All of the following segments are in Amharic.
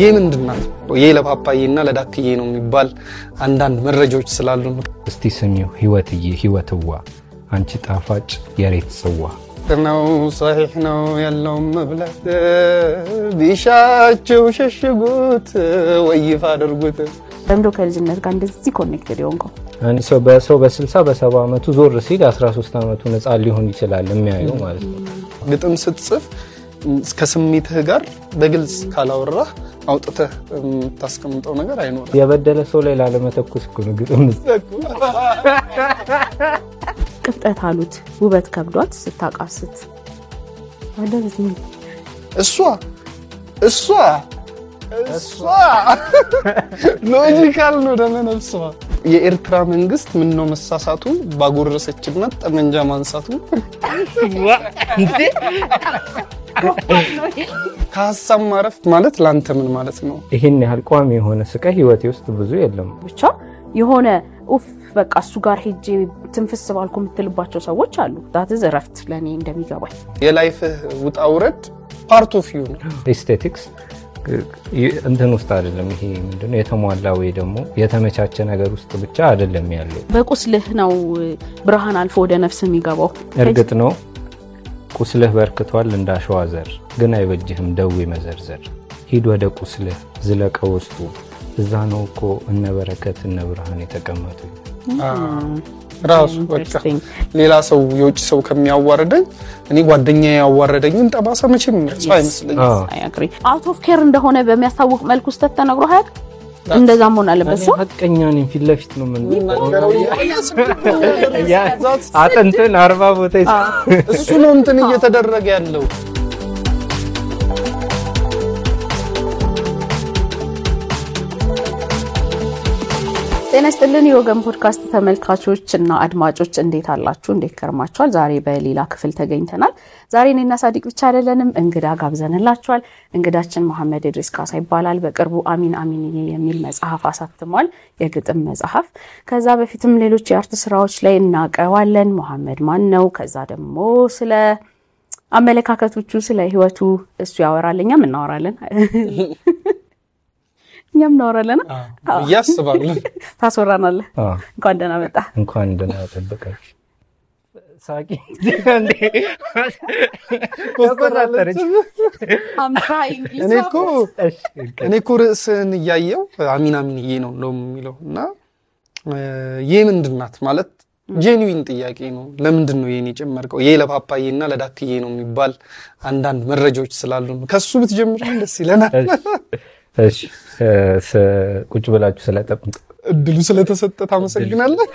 ይህ ምንድን ናት? ይህ ለፓፓዬ እና ለዳክዬ ነው የሚባል አንዳንድ መረጃዎች ስላሉ ነው። እስቲ ስሚው ህይወትዬ ህይወትዋ አንቺ ጣፋጭ የሬት ጽዋ ነው ሰሒሕ ነው ያለውም መብላት ቢሻቸው ሸሽጉት ወይፍ አድርጉት። ለምዶ ከልጅነት ጋር እንደዚህ ኮኔክትድ የሆንከው አንድ ሰው በሰው በ60 በ70 ዓመቱ ዞር ሲል 13 ዓመቱ ነፃ ሊሆን ይችላል የሚያየው ማለት ነው። ግጥም ስትጽፍ ከስሜትህ ጋር በግልጽ ካላወራህ አውጥተህ የምታስቀምጠው ነገር አይኖርም። የበደለ ሰው ላይ ላለመተኮስ እኮ ነው ግጥም ቅብጠት አሉት ውበት ከብዷት ስታቃስት እንደዚህ እሷ እሷ እሷ ሎጂካል ነው ደመ ነፍሷ። የኤርትራ መንግስት ምን ነው መሳሳቱ ባጎረሰችነት ጠመንጃ ማንሳቱ ከሀሳብ ማረፍ ማለት ለአንተ ምን ማለት ነው? ይህን ያህል ቋሚ የሆነ ስቃይ ህይወቴ ውስጥ ብዙ የለም። ብቻ የሆነ ኡፍ በቃ እሱ ጋር ሄጄ ትንፍስ ባልኩ የምትልባቸው ሰዎች አሉ። ዳትዝ እረፍት ለእኔ እንደሚገባኝ የላይፍህ ውጣ ውረድ ፓርት ኦፍ ዩ ነው። ኤስቴቲክስ እንትን ውስጥ አይደለም። ይሄ ምንድነው የተሟላ ወይ ደግሞ የተመቻቸ ነገር ውስጥ ብቻ አይደለም ያለው። በቁስልህ ነው ብርሃን አልፎ ወደ ነፍስ የሚገባው። እርግጥ ነው ቁስልህ በርክቷል እንዳሸዋ ዘር፣ ግን አይበጅህም ደዌ መዘርዘር። ሂድ ወደ ቁስልህ ዝለቀው ውስጡ እዛ ነው እኮ እነ በረከት እነ ብርሃን የተቀመጡ። ራሱ በቃ ሌላ ሰው የውጭ ሰው ከሚያዋርደኝ እኔ ጓደኛ ያዋረደኝን ጠባሳ መቼም ሰው አይመስለኝም። አያግሪ አውት ኦፍ ኬር እንደሆነ በሚያስታውቅ መልኩ ስተት ተነግሮ ሀያቅ እንደዛ መሆን አለበት ሰው ሀቀኛ ነኝ። ፊት ለፊት ነው ምን አጥንትን አርባ ቦታ እሱ ነው እንትን እየተደረገ ያለው። ጤና ይስጥልን የወገን ፖድካስት ተመልካቾች እና አድማጮች እንዴት አላችሁ? እንዴት ከርማችኋል? ዛሬ በሌላ ክፍል ተገኝተናል። ዛሬ እኔና ሳዲቅ ብቻ አይደለንም፣ እንግዳ ጋብዘንላችኋል። እንግዳችን መሐመድ ኢድሪስ ካሳ ይባላል። በቅርቡ አሚን አሚንዬ የሚል መጽሐፍ አሳትሟል፣ የግጥም መጽሐፍ። ከዛ በፊትም ሌሎች የአርት ስራዎች ላይ እናውቀዋለን። መሐመድ ማን ነው? ከዛ ደግሞ ስለ አመለካከቶቹ፣ ስለ ህይወቱ እሱ ያወራል፣ እኛም እናወራለን እኛም እናወራለን ብዬ አስባለሁ። ታስወራናለህ። እንኳን ደህና መጣ። እንኳን ደህና ጠበቃች። ሳቂ እኔ እኮ ርዕስህን እያየው አሚን አሚንዬ ነው እንደውም የሚለው እና ይህ ምንድን ናት ማለት ጄኒዊን ጥያቄ ነው። ለምንድን ነው ይህን የጨመርከው? ይህ ለፓፓዬ እና ለዳክዬ ነው የሚባል አንዳንድ መረጃዎች ስላሉ ነው። ከሱ ብትጀምረን ደስ ይለናል። እሺ ቁጭ ብላችሁ ስለጠብቅ እድሉ ስለተሰጠ ታመሰግናለህ።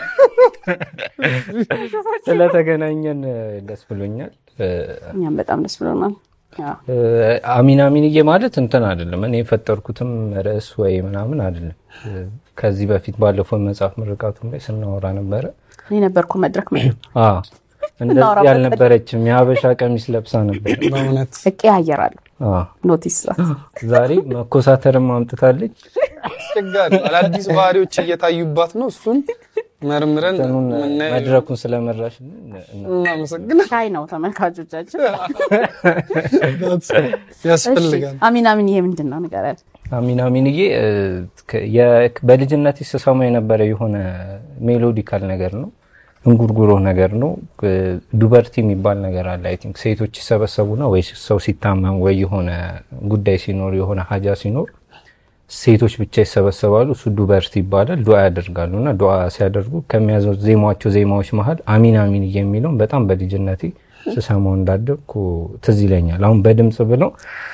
ስለተገናኘን ደስ ብሎኛል። እኛም በጣም ደስ ብሎናል። አሚን አሚንዬ ማለት እንትን አይደለም፣ እኔ የፈጠርኩትም ርዕስ ወይ ምናምን አይደለም። ከዚህ በፊት ባለፈው መጽሐፍ ምርቃቱም ላይ ስናወራ ነበረ። እኔ ነበርኩ መድረክ መ እንደዚህ ያልነበረችም የሀበሻ ቀሚስ ለብሳ ነበር። በእውነት እቀያየራለሁ። ኖቲስ ዛሬ መኮሳተርም አምጥታለች። አስቸጋሪ አዳዲስ ባህሪዎች እየታዩባት ነው። እሱን መርምረን መድረኩን ስለመራሽ እናመሰግናለን። ሻይ ነው ተመልካቾቻችን፣ ያስፈልጋል። አሚን አሚን ይሄ ምንድን ነው ንገረን። አሚን አሚንዬ በልጅነት ሲሰማ የነበረ የሆነ ሜሎዲካል ነገር ነው እንጉርጉሮ ነገር ነው። ዱበርቲ የሚባል ነገር አለ። አይ ቲንክ ሴቶች ይሰበሰቡና ወይ ሰው ሲታመም ወይ የሆነ ጉዳይ ሲኖር የሆነ ሀጃ ሲኖር ሴቶች ብቻ ይሰበሰባሉ። እሱ ዱበርቲ ይባላል። ዱዓ ያደርጋሉ እና ዱዓ ሲያደርጉ ከሚያዘው ዜማቸው ዜማዎች መሀል አሚን አሚን የሚለውን በጣም በልጅነቴ ስሰማው እንዳደግኩ ትዝ ይለኛል። አሁን በድምፅ ብለው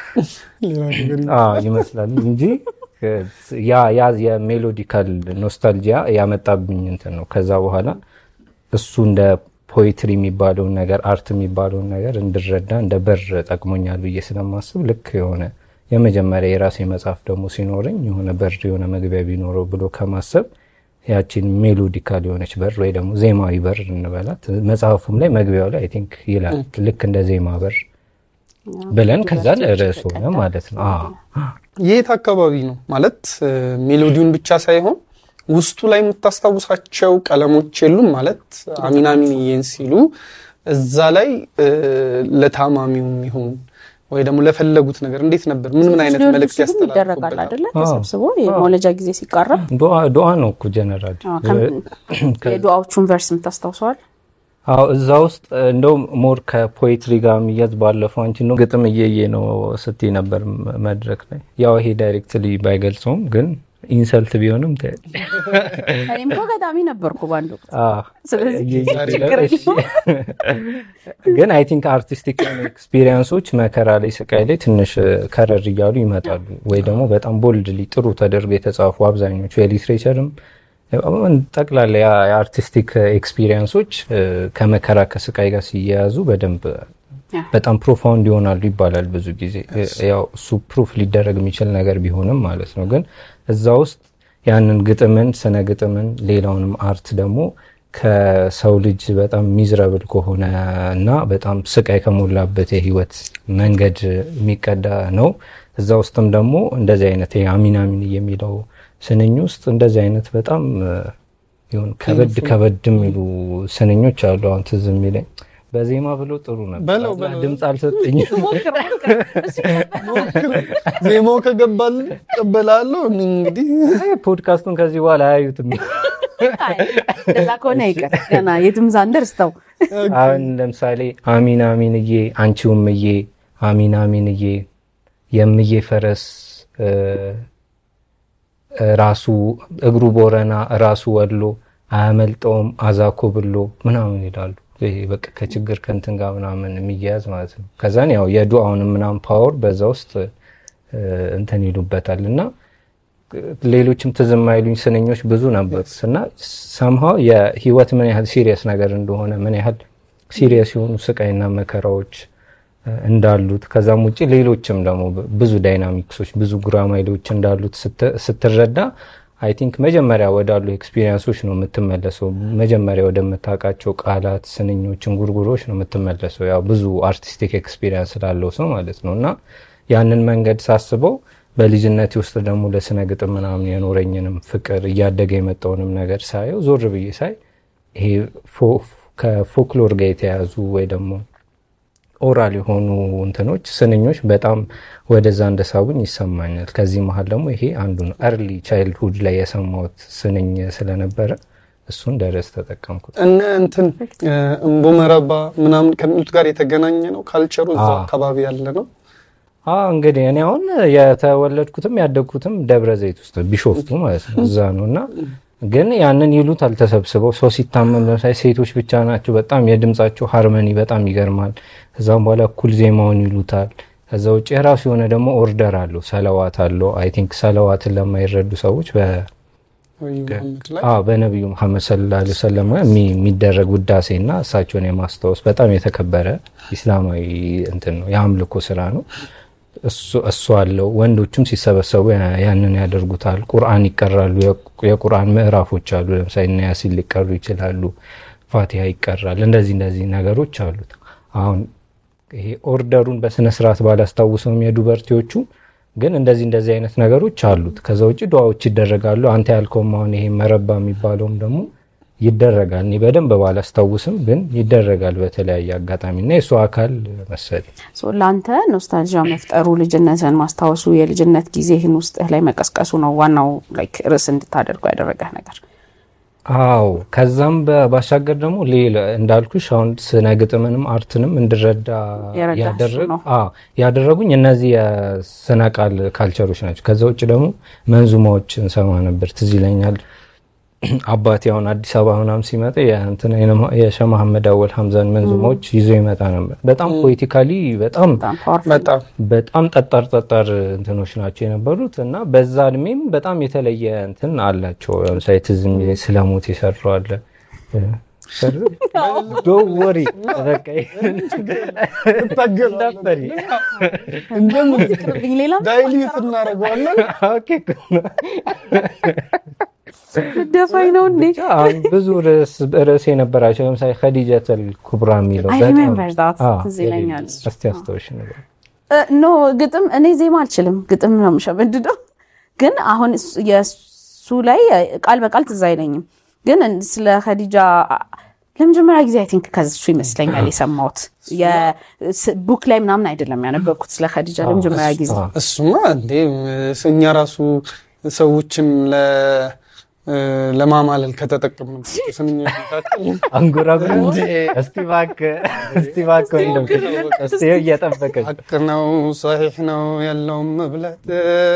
ይመስላል እንጂ ያ የሜሎዲካል ኖስታልጂያ ያመጣብኝ እንትን ነው። ከዛ በኋላ እሱ እንደ ፖይትሪ የሚባለውን ነገር አርት የሚባለውን ነገር እንድረዳ እንደ በር ጠቅሞኛል ብዬ ስለማስብ ልክ የሆነ የመጀመሪያ የራሴ መጽሐፍ ደግሞ ሲኖረኝ የሆነ በር የሆነ መግቢያ ቢኖረው ብሎ ከማሰብ ያቺን ሜሎዲካል የሆነች በር ወይ ደግሞ ዜማዊ በር እንበላት መጽሐፉም ላይ መግቢያው ላይ አይ ቲንክ ይላል ልክ እንደ ዜማ በር ብለን ከዛ ርዕስ ሆነ ማለት ነው። የት አካባቢ ነው ማለት ሜሎዲውን ብቻ ሳይሆን ውስጡ ላይ የምታስታውሳቸው ቀለሞች የሉም ማለት አሚን አሚንዬን ሲሉ እዛ ላይ ለታማሚውም ይሁን ወይ ደግሞ ለፈለጉት ነገር እንዴት ነበር? ምን ምን አይነት ሊወልዱ መልእክት ሲሉም ይደረጋል ያስተላልፉበታል? አይደለ? ተሰብስቦ የመውለጃ ጊዜ ሲቃረብ ዱዓ ነው እኮ ጀነራል አዎ፣ ከም- የዱዓዎቹን ቨርስ የምታስታውሰዋል? አዎ እዛ ውስጥ እንደውም ሞር ከፖኤትሪ ጋር የሚያዝ ባለፈው አንቺ ነው ግጥም እየየ ነው ስትይ ነበር ም- መድረክ ላይ ያው ይሄ ዳይሬክትሊ ባይገልጸውም ግን ኢንሰልት ቢሆንም ተ- እኔም እኮ ገጣሚ ነበርኩ በአንድ ወቅት። አዎ፣ ስለዚህ እየየ ችግር እሺ። ግን አይ ቲንክ አርቲስቲክ ኤክስፒሪየንሶች መከራ ላይ ስቃይ ላይ ትንሽ ከረር እያሉ ይመጣሉ ወይ ደግሞ በጣም ቦልድሊ ጥሩ ተደርገው የተጻፉ አብዛኞቹ የሊትሬቸርም ጠቅላላ ያ- የአርቲስቲክ ኤክስፒሪየንሶች ከመከራ ከስቃይ ጋር ሲያያዙ በደንብ ያ። በጣም ፕሮፋውንድ ይሆናሉ ይባላል ብዙ ጊዜ። ያው እሱ ፕሩፍ ሊደረግ የሚችል ነገር ቢሆንም ማለት ነው። ግን እዛ ውስጥ ያንን ግጥምን፣ ስነ ግጥምን፣ ሌላውንም አርት ደግሞ ከሰው ልጅ በጣም ሚዝረብል ከሆነ እና በጣም ስቃይ ከሞላበት የህይወት መንገድ የሚቀዳ ነው። እዛ ውስጥም ደግሞ እንደዚህ አይነት አሚን አሚን የሚለው ስንኝ ውስጥ እንደዚህ አይነት በጣም ይሁን ከበድ ከበድ የሚሉ ስንኞች አሉ። አሁን ትዝ የሚለኝ በዜማ ብሎ ጥሩ ነበር። በለው፣ በለው። ድምፅ አልሰጠኝም። ዜማው ከገባል እቀበላለሁ። እኔ እንግዲህ ፖድካስቱን ከዚህ በኋላ አያዩትም። አይ፣ እንደዛ ከሆነ ይቅር። ገና የትም ሳንደርስ ተው። አሁን ለምሳሌ አሚን አሚንዬ አንቺውምዬ አሚን አሚንዬ የምዬ ፈረስ እ፣ ራሱ እግሩ ቦረና ራሱ ወሎ አያመልጠውም አዛኮ ብሎ ምናምን ይላሉ። ይሄ በቃ ከችግር ከንትን ጋር ምናምን የሚያያዝ ማለት ነው። ከዛን ያው የዱአውንም ምናምን ፓወር በዛ ውስጥ እ፣ እንትን ይሉበታል እና ሌሎችም ትዝ የማይሉኝ ስንኞች ብዙ ነበሩ እና ሰምሃው የህይወት ምን ያህል ሲሪየስ ነገር እንደሆነ ምን ያህል ሲሪየስ የሆኑ ስቃይና መከራዎች እ፣ እንዳሉት ከዛም ውጭ ሌሎችም ደግሞ ብ- ብዙ ዳይናሚክሶች ብዙ ጉራማይሌዎች እንዳሉት ስት- ስትረዳ አይ ቲንክ መጀመሪያ ወዳሉ ኤክስፒሪየንሶች ነው የምትመለሰው። መጀመሪያ ወደምታውቃቸው ቃላት፣ ስንኞችን፣ ጉርጉሮች ነው የምትመለሰው። ያው ብዙ አርቲስቲክ ኤክስፒሪየንስ ስላለው ሰው ማለት ነው እና ያንን መንገድ ሳስበው በልጅነቴ ውስጥ ደግሞ ለስነ ግጥም ምናምን የኖረኝንም ፍቅር እያደገ የመጣውንም ነገር ሳየው ዞር ብዬ ሳይ ይሄ ፎ- ከፎክሎር ጋር የተያያዙ ወይ ደግሞ ኦራል የሆኑ እንትኖች ስንኞች በጣም ወደዛ እንደሳቡኝ ይሰማኛል። ከዚህ መሀል ደግሞ ይሄ አንዱ ነው። እርሊ ቻይልድሁድ ላይ የሰማሁት ስንኝ ስለነበረ እሱን ደረስ ተጠቀምኩት። እነ እንትን እምቦ መረባ ምናምን ከሚሉት ጋር የተገናኘ ነው። ካልቸሩ እዛ አዎ። አካባቢ ያለ ነው። አ እንግዲህ እኔ አሁን የተወለድኩትም ያደግኩትም ደብረ ዘይት ውስጥ ቢሾፍቱ ማለት ነው እዛ ነው እና ግን ያንን ይሉታል ተሰብስበው ሰው ሲታመም ለምሳሌ ሴቶች ብቻ ናቸው። በጣም የድምጻቸው ሃርመኒ በጣም ይገርማል። ከዛም በኋላ እኩል ዜማውን ይሉታል። ከዛ ውጭ የራሱ የሆነ ደግሞ ኦርደር አለው፣ ሰለዋት አለው። አይ ቲንክ ሰለዋትን ለማይረዱ ሰዎች በ ወይ መሐመድ ላይ አዎ በነቢዩ መሐመድ ሰለላሁ ዐለይሂ ወሰለም ጋር የሚ- የሚደረግ ውዳሴና እሳቸውን የማስታወስ በጣም የተከበረ ኢስላማዊ እንትን ነው የአምልኮ ስራ ነው። እሱ እሱ አለው። ወንዶቹም ሲሰበሰቡ ያ- ያንን ያደርጉታል። ቁርአን ይቀራሉ። የቁ- የቁርአን ምዕራፎች አሉ። ለምሳሌ እነ ያሲን ሊቀሩ ይችላሉ። ፋቲሃ ይቀራል። እንደዚህ እንደዚህ ነገሮች አሉት። አሁን ይሄ ኦርደሩን በስነ ስርዓት ባላስታውሰውም የዱበርቲዎቹ ግን እንደዚህ እንደዚህ አይነት ነገሮች አሉት። ከዛ ውጭ ዱዓዎች ይደረጋሉ። አንተ ያልከውም አሁን ይሄ መረባ የሚባለውም ደግሞ ይደረጋል። እኔ በደንብ ባላስታውስም ግን ይደረጋል በተለያየ አጋጣሚ እና የእሱ አካል መሰለኝ። ሶ ለአንተ ኖስታልጂያ መፍጠሩ ልጅነትን ማስታወሱ የልጅነት ጊዜህን ውስጥህ ላይ መቀስቀሱ ነው ዋናው ላይክ ርዕስ እንድታደርገው ያደረገህ ነገር። አዎ ከዛም በ- ባሻገር ደግሞ ሌላ እንዳልኩሽ አሁን ስነ ግጥምንም አርትንም እንድረዳ የረዳህ እሱ ያደረግ- ነው። አዎ ያደረጉኝ እነዚህ የስነ ቃል ካልቸሮች ናቸው። ከዛ ውጭ ደግሞ መንዙማዎች እንሰማ ነበር። ትዝ ይለኛል አባቴ አሁን አዲስ አበባ ምናምን ሲመጣ የእንትና የሸህ መሐመድ አወል ሀምዛን መንዙማዎች ይዞ ይመጣ ነበር። በጣም ፖለቲካሊ በጣም በጣም ፓወርፉል በጣም በጣም ጠጣር ጠጣር እንትኖች ናቸው የነበሩት እና በዛ እድሜም በጣም የተለየ እንትን አላቸው። ለምሳሌ ትዝ የሚለኝ ስለ ሞት የሰራው አለ ዶወሪ በቃ እንዳትፈሪ። ይቅርብኝ። ሌላ ዳይሊዩት እናደርገዋለን። ኦኬ እኮ ነው። ደፋኝ ነው እንዴ? ብቻ አሁን ብዙ ርዕስ ርዕስ የነበራቸው ለምሳሌ ከዲጀተል ኩብራ የሚለው I በጣም- remember that። አዎ፣ ትዝ ይለኛል። እስቲ አስታውሽ ነገር እ፣ ኖ ግጥም እኔ ዜማ አልችልም። ግጥም ነው የምሸመድደው። ግን አሁን እሱ- የእሱ ላይ ቃል በቃል ትዝ አይለኝም። ግን ስለ ኸዲጃ ለመጀመሪያ ጊዜ አይ ቲንክ ከሱ ይመስለኛል የሰማሁት ቡክ ላይ ምናምን አይደለም ያነበብኩት ስለ ኸዲጃ ለመጀመሪያ ጊዜ እሱማ እንዴ እኛ ራሱ ሰዎችን ለ ለማማለል ከተጠቀምንበት ስንኞች መካከል አንጎራጉር እስቲ እባክህ እስቲ እባክህ ወንድም እስቲ እየጠበቀች ሐቅ ነው ሰሒሕ ነው ያለውም መብላት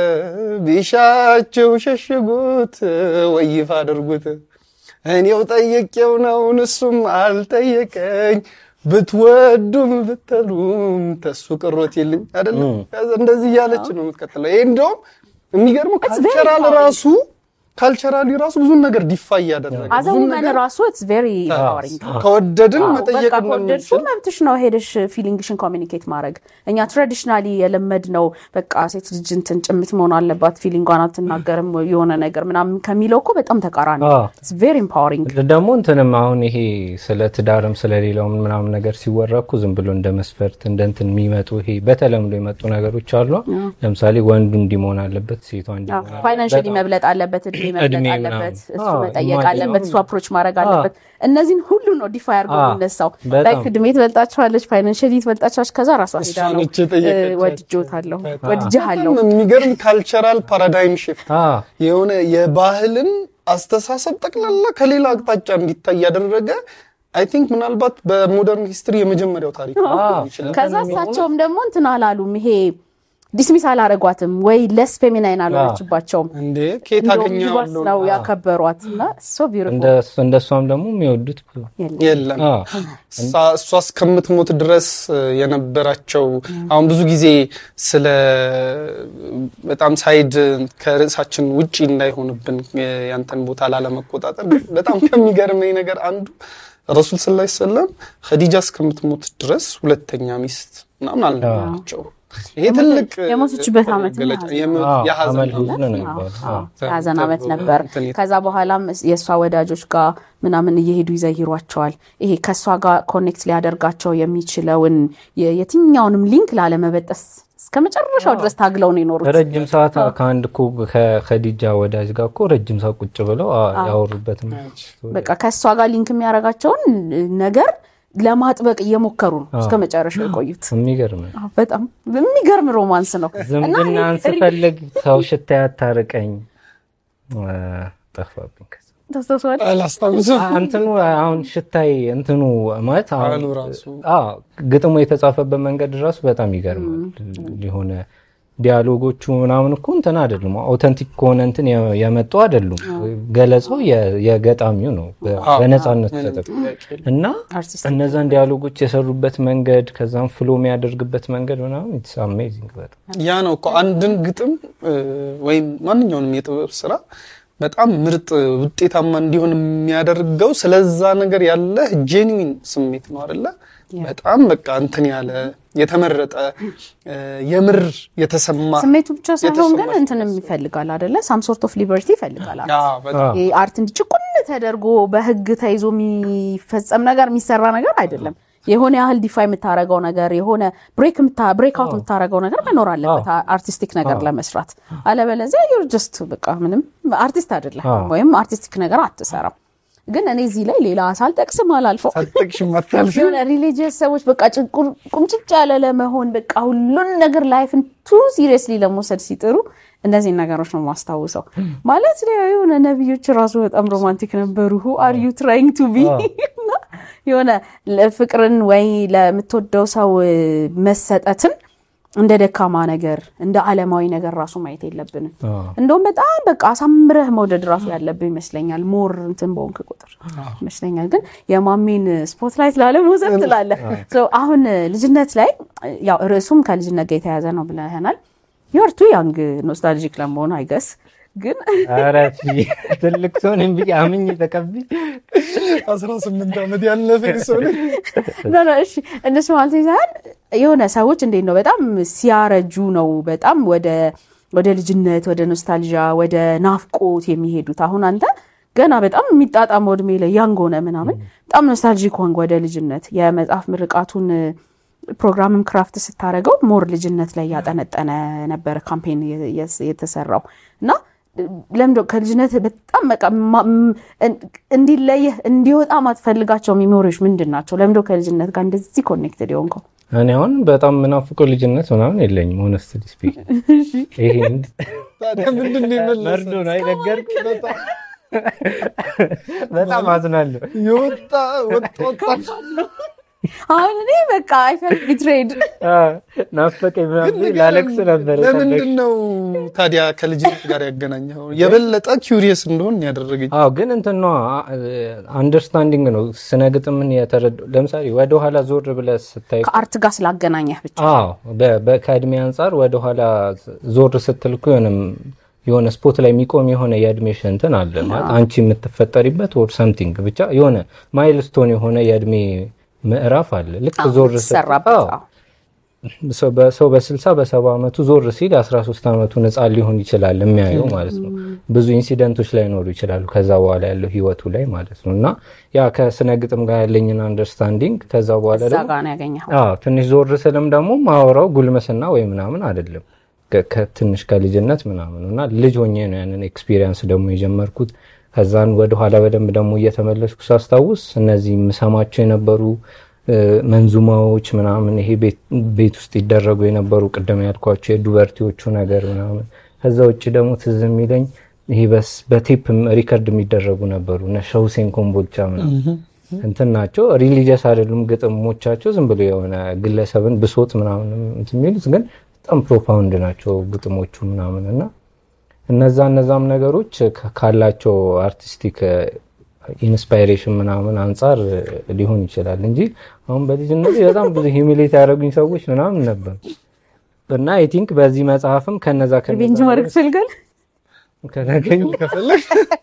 ቢሻቸው ሸሽጉት ወይፍ አድርጉት እኔው ጠየቄው ነው እሱም አልጠየቀኝ ብትወዱም ብትሉም ተሱ ቅሮት የለኝ አይደለም እንደዚህ እያለች ነው የምትቀጥለው ይሄ እንደውም የሚገርመው ካልቸራል ራሱ ካልቸራሊ ራሱ ብዙን ነገር ዲፋይ እያደረገ አዘውመን ራሱ ኢትስ ቬሪ ኢምፓወሪንግ ከወደድን መጠየቅ በቃ ከወደድሽው መብትሽ ነው ሄደሽ ፊሊንግሽን ኮሚኒኬት ማድረግ። እኛ ትራዲሽናሊ የለመድነው በቃ ሴት ልጅ እንትን ጭምት መሆን አለባት ፊሊንጓን አትናገርም የሆነ ነገር ምናምን ከሚለው እኮ በጣም ተቃራኒ ኢትስ ቬሪ ኢምፓወሪንግ። ደግሞ እንትንም አሁን ይሄ ስለ ትዳርም ስለሌላውም ምናምን ነገር ሲወራ እኮ ዝም ብሎ እንደ መስፈርት እንደ እንትን የሚመጡ ይሄ በተለምዶ የመጡ ነገሮች አሉ። ለምሳሌ ወንዱ እንዲመሆን አለበት፣ ሴቷ እንዲሆን ፋይናንሽሊ መብለጥ አለበት እድሜ መብለጥ አለበት፣ እሱ መጠየቅ አለበት፣ እሱ አፕሮች ማድረግ አለበት። እነዚህን ሁሉ ነው ዲፋይ አድርጎ የሚነሳው። ላይክ እድሜ ትበልጣችኋለች፣ ፋይናንሽሊ ትበልጣችኋለች። ከዛ ራሷ ሄዳ ነው ወድጆታለሁ ወድጄሃለሁ። የሚገርም ካልቸራል ፓራዳይም ሽፍት የሆነ የባህልን አስተሳሰብ ጠቅላላ ከሌላ አቅጣጫ እንዲታይ ያደረገ አይ ቲንክ ምናልባት በሞደርን ሂስትሪ የመጀመሪያው ታሪክ ይችላል። ከዛ እሳቸውም ደግሞ እንትን አላሉም ይሄ ዲስሚስ አላረጓትም ወይ ለስ ፌሚናይን አልሆነችባቸውም። እንዴ ኬት አገኘዋለሁ ነው ያከበሯት እና ሶ እንደ እሷም ደግሞ የሚወዱት የለም። እሷ እስከምትሞት ድረስ የነበራቸው አሁን ብዙ ጊዜ ስለ በጣም ሳይድ ከርዕሳችን ውጪ እንዳይሆንብን ያንተን ቦታ ላለመቆጣጠር በጣም ከሚገርመኝ ነገር አንዱ ረሱል ስላ ሰለም ኸዲጃ እስከምትሞት ድረስ ሁለተኛ ሚስት ምናምን አልነበራቸው። ይሄ ትልቅ የሞተችበት ዓመት የሀዘን ዓመት ነበር። ከዛ በኋላም የእሷ ወዳጆች ጋር ምናምን እየሄዱ ይዘይሯቸዋል። ይሄ ከእሷ ጋር ኮኔክት ሊያደርጋቸው የሚችለውን የትኛውንም ሊንክ ላለመበጠስ እስከ መጨረሻው ድረስ ታግለው ነው የኖሩት። ረጅም ሰዓት ከአንድ እኮ ከኸዲጃ ወዳጅ ጋር እኮ ረጅም ሰዓት ቁጭ ብለው ያወሩበት በቃ ከእሷ ጋር ሊንክ የሚያደርጋቸውን ነገር ለማጥበቅ እየሞከሩ ነው እስከ መጨረሻው የቆዩት። የሚገርም በጣም የሚገርም ሮማንስ ነው። ዝምድናን ስፈልግ ሰው ሽታ ያታርቀኝ ጠፋብኝ። ታስታውሰዋል? አላስታውስም። እንትኑ አሁን ሽታይ እንትኑ ማለት ቃሉ ራሱ ግጥሙ የተጻፈበት መንገድ ራሱ በጣም ይገርማል። የሆነ ዲያሎጎቹ ምናምን እኮ እንትን አይደሉም፣ አውተንቲክ ከሆነ እንትን የመጡ አይደሉም። ገለጸው የገጣሚው ነው በነፃነት ተጠቅ እና እነዛን ዲያሎጎች የሰሩበት መንገድ ከዛም ፍሎ የሚያደርግበት መንገድ ምናምን ኢትስ አሜዚንግ በጣም ያ ነው እኮ አንድን ግጥም ወይም ማንኛውንም የጥበብ ስራ በጣም ምርጥ ውጤታማ እንዲሆን የሚያደርገው ስለዛ ነገር ያለ ጄኒዊን ስሜት ነው አይደለ? በጣም በቃ እንትን ያለ የተመረጠ የምር የተሰማ ስሜቱ ብቻ ሳይሆን ግን እንትንም ይፈልጋል አይደለ? ሳም ሶርት ኦፍ ሊበርቲ ይፈልጋል። አርት እንዲ ጭቁን ተደርጎ በህግ ተይዞ የሚፈጸም ነገር የሚሰራ ነገር አይደለም። የሆነ ያህል ዲፋይ የምታረገው ነገር የሆነ ብሬክ አውት የምታረገው ነገር መኖር አለበት አርቲስቲክ ነገር ለመስራት። አለበለዚያ ዩር ጀስት በቃ ምንም አርቲስት አይደለም ወይም አርቲስቲክ ነገር አትሰራም። ግን እኔ እዚህ ላይ ሌላ ሳልጠቅስም አላልፈው የሆነ ሪሊጂየስ ሰዎች በቃ ቁምጭጭ ያለ ለመሆን በቃ ሁሉን ነገር ላይፍን ቱ ሲሪየስሊ ለመውሰድ ሲጥሩ እነዚህን ነገሮች ነው ማስታውሰው። ማለት የሆነ ነቢዮች ራሱ በጣም ሮማንቲክ ነበሩ። ሁ አር ዩ ትራይንግ ቱ ቢ የሆነ ፍቅርን ወይ ለምትወደው ሰው መሰጠትን እንደ ደካማ ነገር እንደ ዓለማዊ ነገር ራሱ ማየት የለብንም። እንደውም በጣም በቃ አሳምረህ መውደድ ራሱ ያለብህ ይመስለኛል። ሞር እንትን በሆንክ ቁጥር ይመስለኛል። ግን የማሜን ስፖትላይት ላለመውሰድ ትላለህ። አሁን ልጅነት ላይ ያው ርዕሱም ከልጅነት ጋር የተያዘ ነው ብለህናል። ዩር ቱ ያንግ ኖስታልጂክ ለመሆኑ አይገስ ግን ትልቅ ሰውን ብዬ አምኝ ተቀብኝ አስራ ስምንት ዓመት ያለፈ ሰው እሺ እነሱ ማለት ሳይሆን የሆነ ሰዎች እንዴት ነው በጣም ሲያረጁ ነው በጣም ወደ ወደ ልጅነት ወደ ኖስታልዣ ወደ ናፍቆት የሚሄዱት። አሁን አንተ ገና በጣም የሚጣጣመው እድሜ ላይ ያንግ ሆነ ምናምን በጣም ኖስታልጂክ ሆንክ ወደ ልጅነት። የመጽሐፍ ምርቃቱን ፕሮግራምም ክራፍት ስታደረገው ሞር ልጅነት ላይ ያጠነጠነ ነበር ካምፔን የተሰራው እና ለምንድን ነው ከልጅነት በጣም በቃ ማ- ም- እን- እንዲለየህ እንዲወጣ ማትፈልጋቸው ሚሞሪዎች ምንድን ናቸው? ለምንድን ነው ከልጅነት ጋር እንደዚህ ኮኔክትድ የሆንከው? እኔ አሁን በጣም ምናፍቆ ልጅነት ምናምን የለኝም። ሆነስትሊ ስፒክ ይሄ ታዲያ ምንድን ነው የመለሰው? መርዶ ነው አይነገርኩህ። በጣም አዝናለሁ። የወጣ ወጣ ወጣ አሁን እኔ በቃ አይፈል ቢትሬድ ናፈቀኝ ምናምን ላለቅስ ነበረ። ለምንድን ነው ታዲያ ከልጅነት ጋር ያገናኘው? የበለጠ ኪውሪየስ እንደሆን ያደረገኝ አዎ ግን እንትን ነው አንደርስታንዲንግ ነው። ስነ ግጥምን የተረዱ ለምሳሌ ወደኋላ ዞር ብለህ ስታይ ከአርት ጋር ስላገናኘህ ብቻ አዎ በ- በ- ከእድሜ አንጻር ወደኋላ ዞር ስትል እኮ የሆነ የሆነ ስፖት ላይ የሚቆም የሆነ የእድሜሽ እንትን አለ ማለት አንቺ የምትፈጠሪበት ወር ሰምቲንግ ብቻ የሆነ ማይልስቶን የሆነ የእድሜ ምዕራፍ አለ። ልክ ዞር ስትል ሰራበት አዎ፣ ሰው በ- ሰው በስልሳ በሰባ ዓመቱ ዞር ሲል አስራ ሶስት ዓመቱ ህፃን ሊሆን ይችላል የሚያየው ማለት ነው። ብዙ ኢንሲደንቶች ላይኖሩ ይችላሉ ከዛ በኋላ ያለው ህይወቱ ላይ ማለት ነው። እና ያ ከስነ ግጥም ጋር ያለኝን አንደርስታንዲንግ ከዛ በኋላ እዛ ደግሞ ጋር ነው ያገኘኸው። አዎ ትንሽ ዞር ስልም ደግሞ ማወራው ጉልምስና ወይ ምናምን አይደለም ከ- ከትንሽ ከልጅነት ምናምን እና ልጅ ሆኜ ነው ያንን ኤክስፒሪየንስ ደግሞ የጀመርኩት። ከዛን ወደኋላ በደንብ ደግሞ እየተመለስኩ ሳስታውስ እነዚህ የምሰማቸው የነበሩ እ፣ መንዙማዎች ምናምን ይሄ ቤት- ቤት ውስጥ ይደረጉ የነበሩ ቅድም ያልኳቸው የዱበርቲዎቹ ነገር ምናምን ከዛ ውጭ ደግሞ ትዝ የሚለኝ ይሄ በስ- በቴፕ ሪከርድ የሚደረጉ ነበሩ እነ ሸውሴን ኮምቦልቻ ምናምን እንትን ናቸው። ሪሊጂየስ አይደሉም ግጥሞቻቸው፣ ዝም ብሎ የሆነ ግለሰብን ብሶት ምናምን እንትን የሚሉት ግን በጣም ፕሮፋውንድ ናቸው ግጥሞቹ ምናምን እና እነዛ እነዛም ነገሮች ከ- ካላቸው አርቲስቲክ ኢንስፓይሬሽን ምናምን አንጻር ሊሆን ይችላል እንጂ አሁን በልጅነት በጣም ብዙ ሂሚሌት ያደረጉኝ ሰዎች ምናምን ነበር እና አይ ቲንክ በዚህ መጽሐፍም ከነዛ ሪቬንጅ ማድረግ ፈልገል ከነገኝ ከፈለግ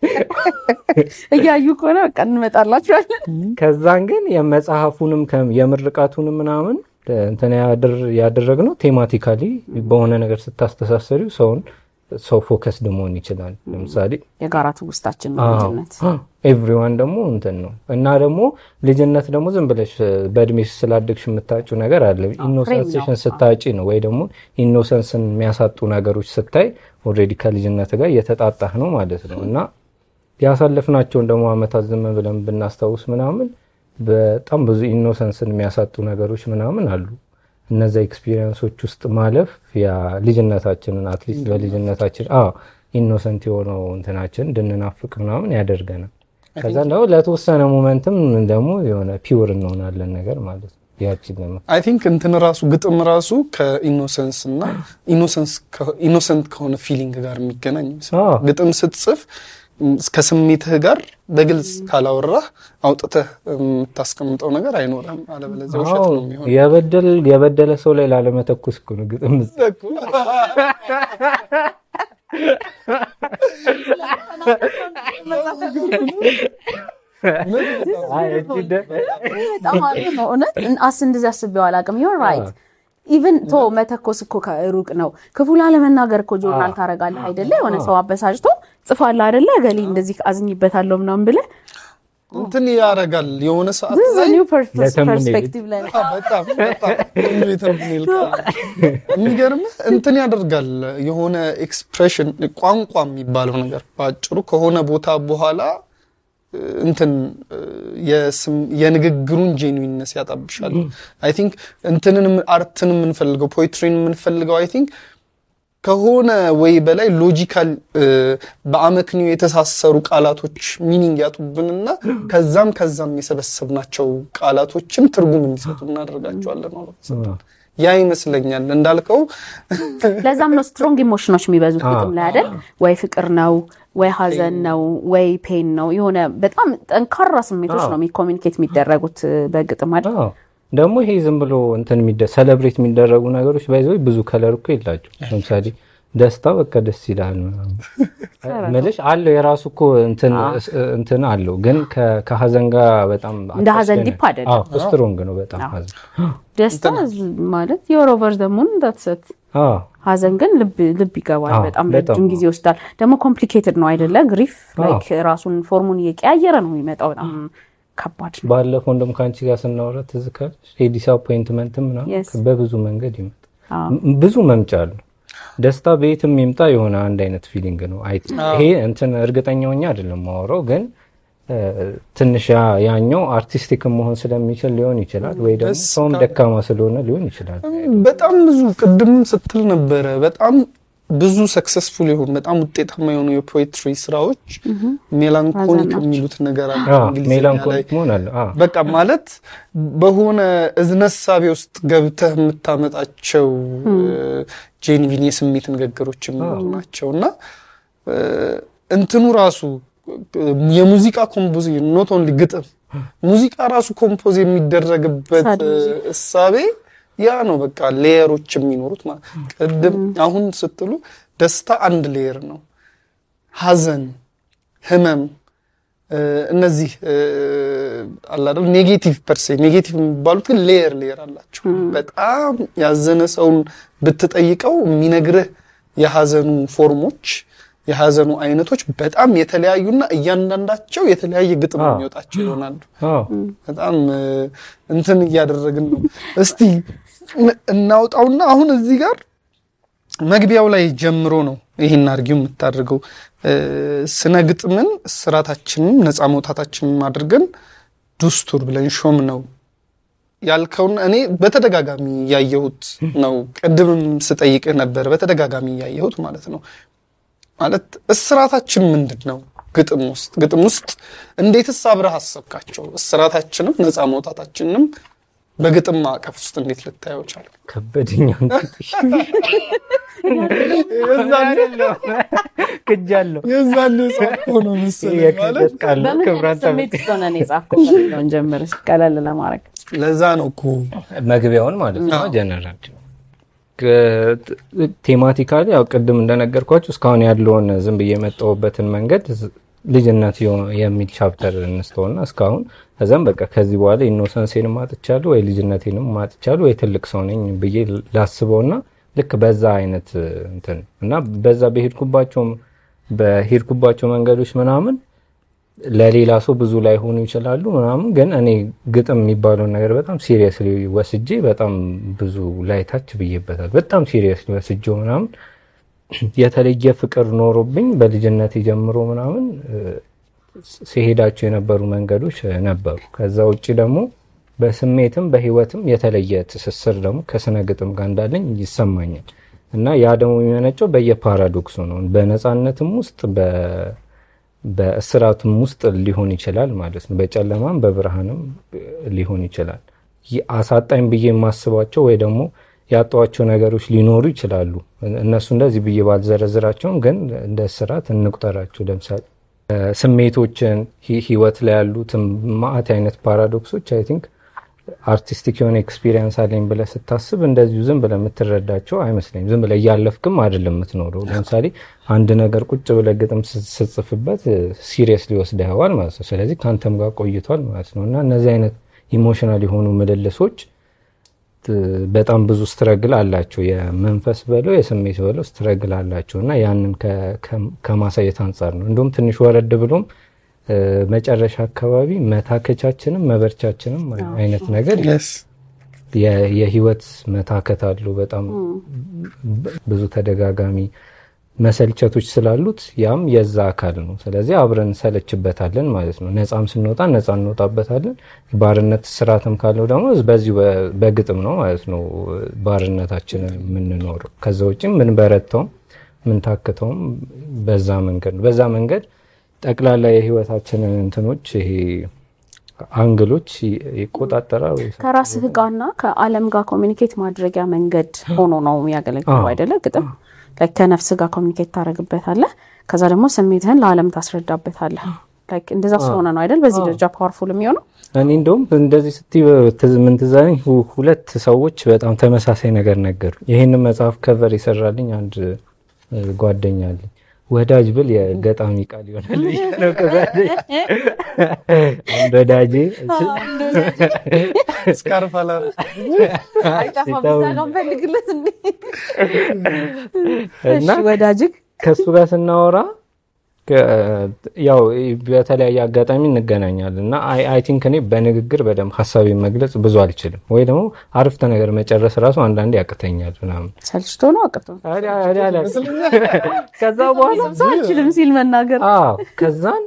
እያዩ ከሆነ በቃ እንመጣላችኋለን። ከዛን ግን የመጽሐፉንም ከ- የምርቃቱንም ምናምን እንትን ያደር- ያደረግነው ቴማቲካሊ በሆነ ነገር ስታስተሳሰሪው ሰውን ሰው ፎከስድ መሆን ይችላል። ለምሳሌ የጋራ ትውስታችን ነው ልጅነት። ኤቭሪዋን ደግሞ እንትን ነው እና ደግሞ ልጅነት ደግሞ ዝም ብለሽ በእድሜ ስላደግሽ የምታጭው ነገር አለ። ኢኖሰንስሽን ስታጪ ነው ወይ ደግሞ ኢኖሰንስን የሚያሳጡ ነገሮች ስታይ ኦልሬዲ ከልጅነት ጋር እየተጣጣህ ነው ማለት ነው እና ያሳለፍናቸውን ደግሞ አመታት ዝም ብለን ብናስታውስ ምናምን በጣም ብዙ ኢኖሰንስን የሚያሳጡ ነገሮች ምናምን አሉ። እነዚ ኤክስፒሪየንሶች ውስጥ ማለፍ ያ ልጅነታችንን አትሊስት በልጅነታችን አዎ ኢኖሰንት የሆነው እንትናችን እንድንናፍቅ ምናምን ያደርገናል። ከዛ ደግሞ ለተወሰነ ሞመንትም ደግሞ የሆነ ፒውር እንሆናለን ነገር ማለት ነው። ያችን ለመ አይ ቲንክ እንትን ራሱ ግጥም ራሱ ከኢኖሰንስ እና ኢኖሰንት ከሆነ ፊሊንግ ጋር የሚገናኝ ይመስላል። አዎ። ግጥም ስትጽፍ እስከ ስሜትህ ጋር በግልጽ ካላወራህ አውጥተህ የምታስቀምጠው ነገር አይኖርም። አለበለዚያ ውሸት ነው የሚሆነው። የበደል የበደለ ሰው ላይ ላለመተኮስ እኮ ነው ግጥም አይ እቺ ደ- በጣም አሪፍ ነው እውነት። አስ እንደዚህ አስቤው አላውቅም። ዩር ራይት ኢቨን ቶ መተኮስ እኮ ከሩቅ ነው። ክፉ ላለመናገር እኮ ጆርናል ታደርጋለህ አይደለ? የሆነ ሰው አበሳጭቶ ጽፋለህ አይደለ? ገሌ እንደዚህ አዝኝበታለሁ ምናምን ብለህ እንትን ያደርጋል የሆነ ሰዓት ላይ ኒው ለተምኔል። ፐርስፔክቲቭ ላይ አዎ፣ በጣም በጣም ቆንጆ የተምኔል ቃል የሚገርምህ እንትን ያደርጋል የሆነ ኤክስፕሬሽን ቋንቋ የሚባለው ነገር በአጭሩ ከሆነ ቦታ በኋላ እ፣ እንትን እ፣ የስም- የንግግሩን ጄኒዊነስ ያጣብሻል። አይ ቲንክ እንትንን አርትን የምንፈልገው ፖይትሪን የምንፈልገው አይ ቲንክ ከሆነ ወይ በላይ ሎጂካል በአመክንዮ የተሳሰሩ ቃላቶች ሚኒንግ ያጡብንና ከዛም ከዛም የሰበሰብናቸው ቃላቶችን ትርጉም እንዲሰጡ እናደርጋቸዋለን ማለት ነው። ያ ይመስለኛል እንዳልከው ለዛም ነው ስትሮንግ ኢሞሽኖች የሚበዙት ግጥም ላይ አይደል? ወይ ፍቅር ነው ወይ ሀዘን ነው ወይ ፔን ነው። የሆነ በጣም ጠንካራ ስሜቶች ነው ኮሚኒኬት የሚደረጉት በግጥም አይደል? አዎ። ደግሞ ይሄ ዝም ብሎ እንትን ሰለብሬት የሚደረጉ ነገሮች ባይዘው ብዙ ከለር እኮ የላቸው። ለምሳሌ ደስታ በቃ ደስ ይላል ምናምን ምልሽ አለው የራሱ እኮ እንትን እንትን አለው፣ ግን ከ- ከሀዘን ጋር በጣም እንደ ሀዘን ዲፕ አይደለም። ስትሮንግ ነው በጣም ሀዘን። ደስታ ማለት የወር ኦቨር ዘሙን ዳትሰት አዎ ሀዘን ግን ልብ ልብ ይገባል። አዎ፣ በጣም በጣም ረጅም ጊዜ ይወስዳል። ደግሞ ኮምፕሊኬትድ ነው አይደለ? ግሪፍ አዎ። ላይክ ራሱን ፎርሙን እየቀያየረ ነው የሚመጣው። በጣም ከባድ ነው። ባለፈው እንደም ከአንቺ ጋር ስናወራ ትዝ ካለሽ የዲስአፖይንትመንት ምናምን Yes። በብዙ መንገድ ይመጣል። አዎ። ም- ብዙ መምጫ አሉ። ደስታ ቤትም ይምጣ የሆነ አንድ አይነት ፊሊንግ ነው። አይ ይሄ እንትን እርግጠኛ ሆኜ አይደለም ማወራው ግን እ፣ ትንሽ ያ- ያኛው አርቲስቲክ መሆን ስለሚችል ሊሆን ይችላል፣ ወይ ደግሞ ደስ ሰውም ካለ- ደካማ ስለሆነ ሊሆን ይችላል። በጣም ብዙ ቅድም ስትል ነበረ በጣም ብዙ ሰክሰስፉል የሆኑ በጣም ውጤታማ የሆኑ የፖኤትሪ ስራዎች ሜላንኮሊክ ሀዘን የሚሉት ነገር አለ አዎ፣ እንግሊዝኛ ላይ ሜላንኮሊክ መሆን አለ። አዎ፣ በቃ ማለት በሆነ እዝነሳቤ ውስጥ ገብተህ የምታመጣቸው ጄኒቪን የስሜት ንግግሮች የሚሆኑ ናቸው እና እ፣ እንትኑ ራሱ የሙዚቃ ኮምፖዚሽን ኖት ኦንሊ ግጥም ሙዚቃ ራሱ ኮምፖዝ የሚደረግበት ሳድ ሙዚቃ። እሳቤ ያ ነው። በቃ ሌየሮች የሚኖሩት ማለት ቅድም አሁን ስትሉ ደስታ አንድ ሌየር ነው። ሀዘን፣ ህመም እ፣ እነዚህ አላደል ኔጌቲቭ ፐርሴ ኔጌቲቭ የሚባሉት ግን ሌየር ሌየር አላቸው። በጣም ያዘነ ሰውን ብትጠይቀው የሚነግርህ የሀዘኑ ፎርሞች የሀዘኑ አይነቶች በጣም የተለያዩና እያንዳንዳቸው የተለያየ ግጥም አዎ። የሚወጣቸው ይሆናሉ። አዎ። በጣም እ፣ እንትን እያደረግን ነው። እስቲ ን- እናውጣውና አሁን እዚህ ጋር መግቢያው ላይ ጀምሮ ነው ይህን አድርጊው የምታደርገው እ፣ ስነ ግጥምን ስራታችንም ነፃ መውጣታችንም አድርገን ዱስቱር ብለን ሾም ነው ያልከውን እኔ በተደጋጋሚ እያየሁት ነው። ቅድምም ስጠይቅህ ነበር፣ በተደጋጋሚ እያየሁት ማለት ነው። ማለት እስራታችን ምንድን ነው? ግጥም ውስጥ ግጥም ውስጥ እንዴትስ አብረህ አሰብካቸው? እስራታችንም ነፃ መውጣታችንም በግጥም ማዕቀፍ ውስጥ እንዴት ልታየው ቻለ? ከበድኛ ክጃለሁ። የዛን የጻፍከው ነው መሰለኝ ማለት የክብደት ቃል ነው። በምን ክብራን አይነት ስሜት ውስጥ ሆነ ነው የጻፍኩት የሚለውን ጀምር እስኪ ቀለል ለማድረግ ለዛ ነው እኮ መግቢያውን ማለት ነው አዎ። ጀነራል ቴማቲካሊ ያው ቅድም እንደነገርኳችሁ እስካሁን ያለውን ዝም ብዬ የመጣሁበትን መንገድ ዝ- ልጅነት የሆ- የሚል ቻፕተር እንስተውና እስካሁን ከዛም በቃ ከዚህ በኋላ ኢኖሰንሴንም ማጥቻለሁ ወይ ልጅነቴንም ማጥቻለሁ ወይ ትልቅ ሰው ነኝ ብዬ ላስበውና ልክ በዛ አይነት እንትን እና በዛ በሄድኩባቸው በሄድኩባቸው መንገዶች ምናምን ለሌላ ሰው ብዙ ላይሆኑ ይችላሉ ምናምን፣ ግን እኔ ግጥም የሚባለውን ነገር በጣም ሲሪየስሊ ወስጄ በጣም ብዙ ላይታች ብዬበታል። በጣም ሲሪየስሊ ወስጄው ምናምን የተለየ ፍቅር ኖሮብኝ በልጅነት ጀምሮ ምናምን እ፣ ሲሄዳቸው የነበሩ መንገዶች እ፣ ነበሩ። ከዛ ውጭ ደግሞ በስሜትም በህይወትም የተለየ ትስስር ደግሞ ከስነ ግጥም ጋር እንዳለኝ ይሰማኛል እና ያ ደግሞ የሚመነጨው በየፓራዶክሱ ነው። በነፃነትም ውስጥ በ- በእስራቱም ውስጥ ሊሆን ይችላል ማለት ነው። በጨለማም በብርሃንም ሊሆን ይችላል። ይ- አሳጣኝ ብዬ የማስባቸው ወይ ደግሞ ያጧቸው ነገሮች ሊኖሩ ይችላሉ። እነሱ እንደዚህ ብዬ ባልዘረዝራቸውም ግን እንደ እስራት እንቁጠራቸው። ለምሳሌ እ፣ ስሜቶችን ሂ- ህይወት ላይ ያሉትን ማአት አይነት ፓራዶክሶች አይ ቲንክ አርቲስቲክ የሆነ ኤክስፒሪየንስ አለኝ ብለህ ስታስብ እንደዚሁ ዝም ብለህ የምትረዳቸው አይመስለኝም። ዝም ብለህ እያለፍክም አይደለም የምትኖረው። ለምሳሌ አንድ ነገር ቁጭ ብለህ ግጥም ስ- ስትጽፍበት ሲሪየስ ሊወስደዋል ማለት ነው። ስለዚህ ከአንተም ጋር ቆይቷል ማለት ነው እና እነዚህ አይነት ኢሞሽናል የሆኑ ምልልሶች ት- በጣም ብዙ ስትረግል አላቸው። የመንፈስ በለው የስሜት በለው ስትረግል አላቸው እና ያንን ከ- ከ- ከማሳየት አንጻር ነው። እንዲሁም ትንሽ ወረድ ብሎም እ፣ መጨረሻ አካባቢ መታከቻችንም መበርቻችንም አይነት ነገር yes የ- የህይወት መታከት አለው። በጣም በ- ብዙ ተደጋጋሚ መሰልቸቶች ስላሉት ያም የዛ አካል ነው። ስለዚህ አብረን እንሰለችበታለን ማለት ነው። ነፃም ስንወጣ ነፃ እንወጣበታለን። ባርነት ስርዓትም ካለው ደግሞ በዚሁ በ- በግጥም ነው ማለት ነው ባርነታችንን የምንኖረው። ከዛ ውጭም ምንበረታውም ምንታክተውም በዛ መንገድ ነው። በዛ መንገድ ጠቅላላ የህይወታችንን እንትኖች ይሄ አንግሎች ይ- ይቆጣጠራል ወይ ከራስህ ጋርና ከዓለም ጋር ኮሚኒኬት ማድረጊያ መንገድ ሆኖ ነው የሚያገለግለው አዎ። አይደለ? ግጥም ላይክ ከነፍስ ጋር ኮሚኒኬት ታደርግበታለህ። ከዛ ደግሞ ስሜትህን ለዓለም ታስረዳበታለህ። ላይክ እንደዛ ስለሆነ ነው አይደል? በዚህ ደረጃ ፓወርፉል የሚሆነው እኔ እንደውም እንደዚህ ስትይ ትዝ- ምን ትዝ አለኝ፣ ሁ- ሁለት ሰዎች በጣም ተመሳሳይ ነገር ነገሩ። ይህንን መጽሐፍ ከቨር የሰራልኝ አንድ እ፣ ጓደኛ አለኝ። ወዳጅ ብል የገጣሚ ቃል ይሆናል ብዬ ነው ከጓደኛ አንድ ወዳጄ ስካርፍ አላ እና ወዳጅግ ከእሱ ጋር ስናወራ ያው በተለያየ አጋጣሚ እንገናኛለን እና አይ ቲንክ እኔ በንግግር በደንብ ሀሳቤ መግለጽ ብዙ አልችልም፣ ወይ ደግሞ አረፍተ ነገር መጨረስ ራሱ አንዳንዴ ያቅተኛል ምናምን። ሰልችቶ ነው አቅቶ ነው ከዛ በኋላ ሰው አልችልም ሲል መናገር አዎ ከዛን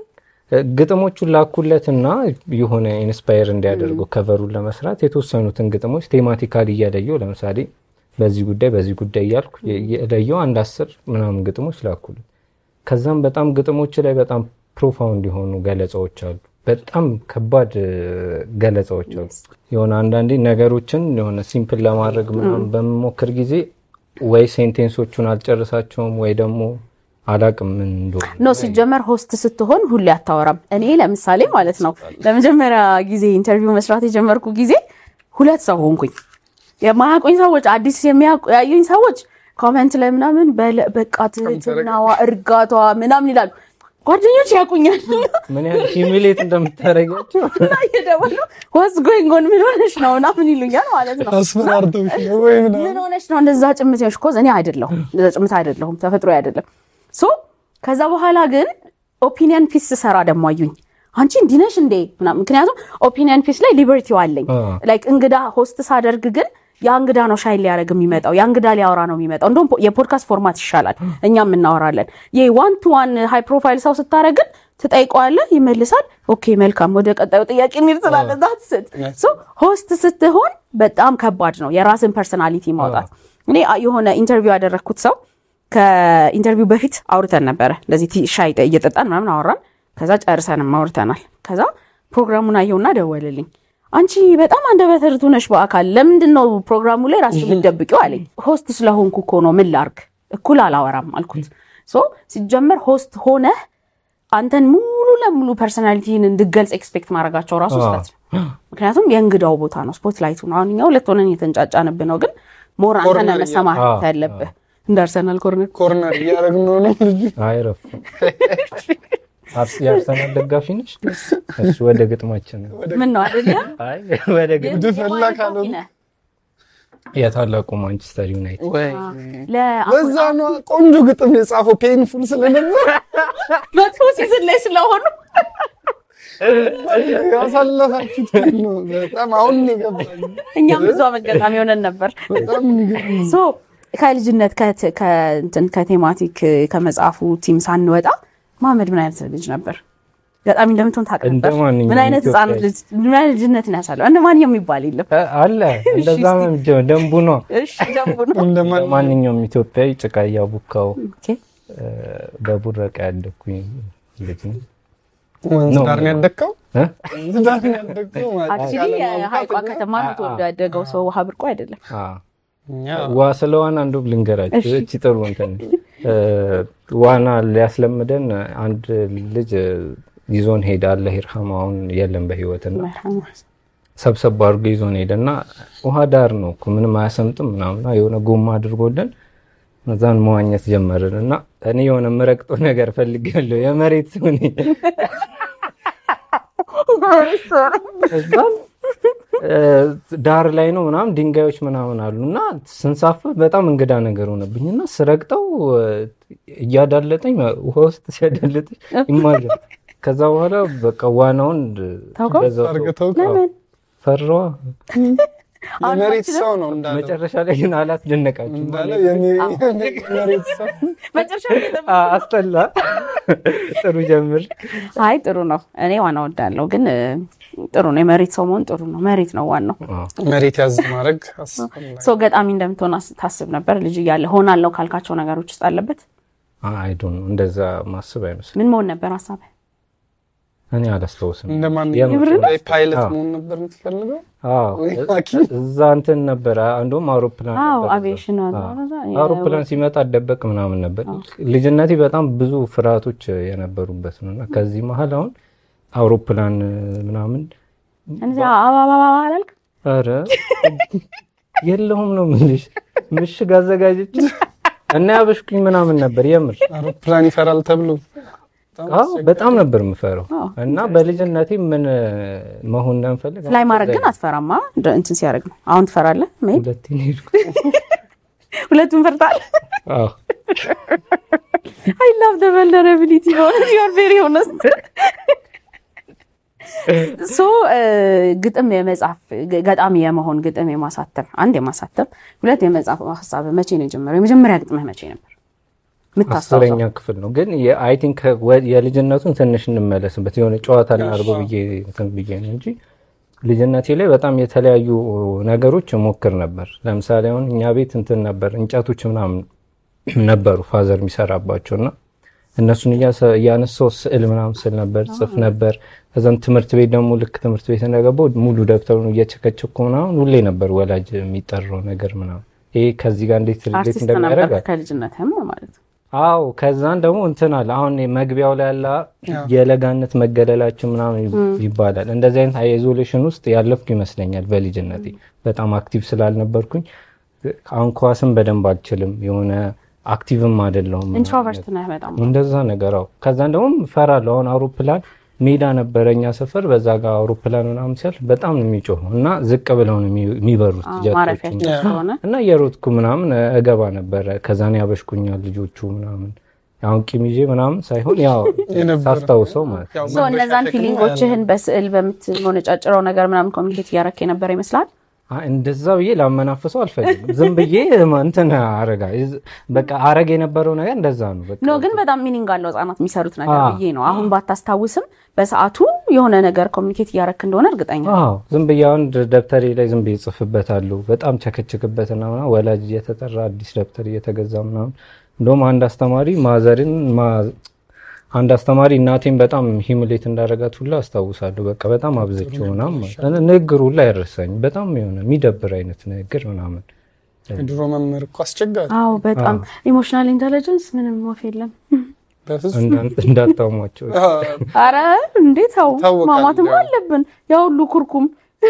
ግጥሞቹን ላኩለትና የሆነ ኢንስፓየር እንዲያደርገው ከቨሩን ለመስራት የተወሰኑትን ግጥሞች ቴማቲካሊ እያለየው ለምሳሌ በዚህ ጉዳይ በዚህ ጉዳይ እያልኩ የለየው አንድ አስር ምናምን ግጥሞች ላኩለት። ከዛም በጣም ግጥሞች ላይ በጣም ፕሮፋውንድ የሆኑ ገለጻዎች አሉ። በጣም ከባድ ገለጻዎች አሉ። የሆነ አንዳንዴ ነገሮችን የሆነ ሲምፕል ለማድረግ ምናምን በምሞክር ጊዜ ወይ ሴንቴንሶቹን አልጨርሳቸውም ወይ ደግሞ አላቅም ምን እንደሆነ ኖ ሲጀመር ሆስት ስትሆን ሁሌ አታወራም። እኔ ለምሳሌ ማለት ነው ለመጀመሪያ ጊዜ ኢንተርቪው መስራት የጀመርኩ ጊዜ ሁለት ሰው ሆንኩኝ። የማያውቁኝ ሰዎች፣ አዲስ የሚያዩኝ ሰዎች ኮመንት ላይ ምናምን በቃ ትህትናዋ፣ እርጋቷ ምናምን ይላሉ። ጓደኞች ያውቁኛል ምን ያህል ሂሚሌት እንደምታደርጋቸው እና እየደወሉ ዋስ ጎይንግ ኦን ምን ሆነሽ ነው ምናምን ይሉኛል ማለት ነው። አስፈራርተውሽ ነው ወይ ምናምን ምን ሆነሽ ነው እንደዛ ጭምት ነሽ? ኮዝ እኔ አይደለሁም እንደዛ ጭምት አይደለሁም፣ ተፈጥሮ አይደለም። ሶ ከዛ በኋላ ግን ኦፒኒየን ፒስ ስሰራ ደግሞ አዩኝ። አንቺ እንዲህ ነሽ እንዴ ምናምን። ምክንያቱም ኦፒኒየን ፒስ ላይ ሊበርቲው አለኝ። ላይክ እንግዳ ሆስት ሳደርግ ግን ያ እንግዳ ነው ሻይን ሊያደርግ የሚመጣው ያ እንግዳ ሊያወራ ነው የሚመጣው። እንደውም የፖድካስት ፎርማት ይሻላል፣ እኛም እናወራለን። ይህ ዋን ቱ ዋን ሃይ ፕሮፋይል ሰው ስታደርግ ግን ትጠይቀዋለህ፣ ይመልሳል። ኦኬ መልካም፣ ወደ ቀጣዩ ጥያቄ እንሂድ ትላለህ። ዛት ስት ሶ ሆስት ስትሆን በጣም ከባድ ነው የራስን ፐርሰናሊቲ ማውጣት። እኔ የሆነ ኢንተርቪው ያደረግኩት ሰው ከኢንተርቪው በፊት አውርተን ነበረ። ለዚህ ሻይ እየጠጣን ምናምን አወራን። ከዛ ጨርሰንም አውርተናል። ከዛ ፕሮግራሙን አየውና ደወልልኝ። አንቺ በጣም አንደበተ ርቱዕ ነሽ በአካል ለምንድን ነው ፕሮግራሙ ላይ ራስሽ የምትደብቂው አለኝ። ሆስት ስለሆንኩ እኮ ነው ምን ላርግ እኩል አላወራም አልኩት። ሶ ሲጀመር ሆስት ሆነህ አንተን ሙሉ ለሙሉ ፐርሶናሊቲን እንድገልጽ ኤክስፔክት ማድረጋቸው ራሱ ስህተት ነው። ምክንያቱም የእንግዳው ቦታ ነው፣ ስፖትላይቱ ነው። አሁን እኛ ሁለት ሆነን የተንጫጫንብ ነው፣ ግን ሞር አንተን መሰማት ያለብህ እንደ አርሰናል ኮርነር ኮርነር እያደረግን ነው ነው ልጁ አይረፍ የአርሰናል ደጋፊ ነች። እሱ ወደ ግጥማችን ነው። ምን ነው አይደለ? አይ ወደ ግጥም ድፈላ ካልሆነ የታላቁ ማንቸስተር ዩናይትድ ወይ ለአሁን በዛ ነው ቆንጆ ግጥም የጻፈው ፔንፉል ስለነበር መጥፎ ሲዝን ላይ ስለሆኑ ያሳለፋችሁት ነው። በጣም አሁን ነው የገባኝ። እኛም ብዙ አመጋጣሚ የሆነን ነበር። በጣም የሚገርም ነው። ሶ ከልጅነት ከት- ከእንትን ከቴማቲክ ከመጽሐፉ ቲም ሳንወጣ መሀመድ ምን አይነት ልጅ ነበር? ገጣሚ እንደምትሆን ታውቅ እንደ ነበር? ማንኛውም ምን አይነት ህፃን ኢትዮጵያዊ። ልጅ ምን አይነት ልጅነትን ያሳለው? እንደ ማንኛውም የሚባል የለም። እ፣ አለ እንደዛ ነው የሚጀ- ደንቡ ነው። እሺ ደንቡ ነው። እንደማን ማንኛውም ኢትዮጵያዊ ጭቃ እያቡካው ኦኬ። እ፣ በቡረቃ ያደኩኝ ልጅ ነው። ወንዝ ነው። ዳር ነው ያደግከው? እ? ወንዝ ዳር ነው ያደግከው ማለት አክቹዋሊ ቃለ የሀይቋ ማውጣት ከተማ ነው ተወልዶ ያደገው ሰው ውሃ ብርቆ አይደለም። አ፣ እኛ ዋ ስለ ዋና አንዱ ልንገራችሁ። እቺ ጥሩ እንትን እ፣ ዋና ሊያስለምደን አንድ ልጅ ይዞን ሄደ። አላህ ይርሐመው አሁን የለም በህይወትና መርሐማ። ሰብሰብ አድርጎ ይዞን ሄደና ውሃ ዳር ነው እኮ ምንም አያሰምጥም ምናምን የሆነ ጎማ አድርጎልን እዛን መዋኘት ጀመርን እና እኔ የሆነ የምረግጦ ነገር ፈልጌያለሁ የመሬት ሰው ነኝ። እዛን እ፣ ዳር ላይ ነው ምናምን ድንጋዮች ምናምን አሉ እና ስንሳፈፍ በጣም እንግዳ ነገር ሆነብኝ እና ስረግጠው እ፣ እያዳለጠኝ ውሃ ውስጥ ሲያዳለጠኝ ይማል ከዛ በኋላ በቃ ዋናውን ታውቀው? በዛው ተው- አርግተው ለምን ፈራዋ የመሬት ሰው ነው እንዳለ መጨረሻ ላይ ግን አላስደነቃችሁ እንዳለ የኔ- የመሬት ሰው መጨረሻ ላይ ደግሞ- አስጠላ ጥሩ ጀምር አይ ጥሩ ነው። እኔ ዋና ወዳለሁ፣ ግን እ፣ ጥሩ ነው። የመሬት ሰው መሆን ጥሩ ነው። መሬት ነው ዋናው። መሬት ያዝ ማድረግ አስፈላጊ ሰው ገጣሚ እንደምትሆን አስ- ታስብ ነበር ልጅ እያለ ሆናለሁ ካልካቸው ነገሮች ውስጥ አለበት። አይዶ እንደዛ ማስብ አይመስልም ምን መሆን ነበር ሀሳብ? እኔ አላስታውስም እንደ የምር ማንኛውም ላይ ፓይለት አዎ። መሆን ነበር የምትፈልገው? አዎ ወይ ሐኪም? እዛ እንትን ነበረ እንደውም አውሮፕላን አዎ ነበር እዛ። አቪዬሽን አዎ። አውሮፕላን ሲመጣ አደበቅ ምናምን ነበር ልጅነቴ በጣም ብዙ ፍርሃቶች የነበሩበት ነው እና ከዚህ መሀል አሁን አውሮፕላን ምናምን እነዚያ አባባባ አላልክ? ኧረ የለሁም ነው የምልሽ ምሽግ አዘጋጀች እና ያበሽኩኝ ምናምን ነበር የምር አውሮፕላን ይፈራል ተብሎ አዎ በጣም ነበር የምፈራው አዎ። እና በልጅነቴ ምን መሆን እንደምፈልግ ፍላይ ማድረግ ግን አትፈራማ። እንደ- እንትን ሲያደርግ ነው። አሁን ትፈራለህ መሄድ? ሁለቴ ነው የሄድኩት። ሁለቱም ፈርታል። አዎ አይ ላቭ ዘ ቨልነራቢሊቲ ሆነስ ዩ አር ቬሪ ሆነስት ሶ ግጥም የመጻፍ ገጣሚ የመሆን ግጥም የማሳተም አንድ የማሳተም ሁለት የመጻፍ ሀሳብ መቼ ነው የጀመረው? የመጀመሪያ ግጥምህ መቼ ነበር የምታስታውሰው? አስረኛ ክፍል ነው ግን አይ ቲንክ የልጅነቱን ትንሽ እንመለስበት የሆነ ጨዋታ አድርጎ ብዬ እንትን ብዬ ነው እንጂ ልጅነቴ ላይ በጣም የተለያዩ ነገሮች እሞክር ነበር። ለምሳሌ አሁን እኛ ቤት እንትን ነበር እንጨቶች ምናምን ነበሩ ፋዘር የሚሰራባቸው እና እነሱን እያሰ- እያነሳው ስዕል ምናምን ስል ነበር ጽፍ ነበር። ከዛም ትምህርት ቤት ደግሞ ልክ ትምህርት ቤት እንደገባው ሙሉ ደብተሩን እየቸከቸኩ ምናምን ሁሌ ነበር ወላጅ የሚጠራው ነገር ምናምን ይሄ ከዚህ ጋር እንዴት እንዴት አርቲስት እንደሚያደርግ ነበር ከልጅነትህም ማለት ነው። አው ከዛን ደግሞ እንትን አለ አሁን መግቢያው ላይ ያለ የለጋነት መገለላችን ምናምን ይባላል። እንደዚህ አይነት አይዞሌሽን ውስጥ ያለፍኩ ይመስለኛል በልጅነቴ በጣም አክቲቭ ስላልነበርኩኝ። አሁን ኳስም በደንብ አልችልም፣ የሆነ አክቲቭም አይደለሁም ኢንትሮቨርት ነህ በጣም እንደዛ ነገር አዎ። ከዛን ደግሞ እፈራለሁ። አሁን አውሮፕላን ሜዳ ነበረ እኛ ሰፈር፣ በዛ ጋር አውሮፕላን ምናምን ሲያልፍ በጣም ነው የሚጮኸው እና ዝቅ ብለው ነው የሚ- የሚበሩት ጀቶች ማረፊያቸው ስለሆነ እና የሮጥኩ ምናምን እገባ ነበረ። ከዛን ያበሽኩኛል ልጆቹ ምናምን አሁን ቂም ይዤ ምናምን ሳይሆን ያው የነበረ ሳስታውሰው ማለት ያው ሶ እነዛን መበሻሸቅ ፊሊንጎችህን በስዕል በምትሞነጫጭረው ነገር ምናምን ኮሚኒኬት እያረክ የነበረ ይመስላል። አይ፣ እንደዛ ብዬ ላመናፍሰው አልፈልግም። ዝም ብዬ እንትን አረጋ በቃ አረግ የነበረው ነገር እንደዛ ነው። በቃ ኖ ግን በጣም ሚኒንግ አለው ህጻናት የሚሰሩት ነገር አዎ። ብዬ ነው። አሁን ባታስታውስም በሰዓቱ የሆነ ነገር ኮሚኒኬት እያረክ እንደሆነ እርግጠኛ ነኝ። አዎ ዝም ብዬ አሁን ደብተሬ ላይ ዝም ብዬ ጽፍበታለሁ። በጣም ቸከችክበትና ምናምን ወላጅ እየተጠራ አዲስ ደብተር እየተገዛ ምናምን እንደውም አንድ አስተማሪ ማዘርን ማ- አንድ አስተማሪ እናቴን በጣም ሂሙሌት እንዳረጋት ሁላ አስታውሳለሁ። በቃ በጣም አብዝቼው ምናምን ማለት ንግግር ሁላ አይረሳኝም። በጣም የሆነ የሚደብር አይነት ንግግር ምናምን የድሮ መምህር እኮ አስቸጋሪ አዎ በጣም ኢሞሽናል ኢንቴሊጀንስ ምንም ወፍ የለም። በፍጹም እንዳን- እንዳታሟቸው አረ እንዴት ው ታወቃለህ። ማማትም አለብን ያ ሁሉ ኩርኩም።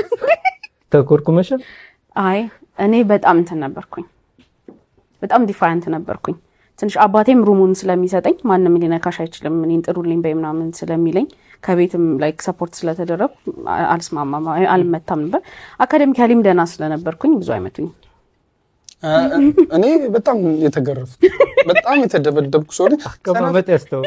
ተኮርኩመሽ አይ እኔ በጣም እንትን ነበርኩኝ፣ በጣም ዲፋረንት ነበርኩኝ። ትንሽ አባቴም ሩሙን ስለሚሰጠኝ ማንም ሊነካሽ አይችልም እኔን ጥሩልኝ በይ ምናምን ስለሚለኝ ከቤትም ላይክ ሰፖርት ስለተደረጉ አልስማማም፣ አልመታም ነበር። አካደሚካሊም ደህና ስለነበርኩኝ ብዙ አይመቱኝ። እኔ በጣም የተገረፍኩ በጣም የተደበደብኩ ሰው ነኝ። አቀማመጥ ያስተው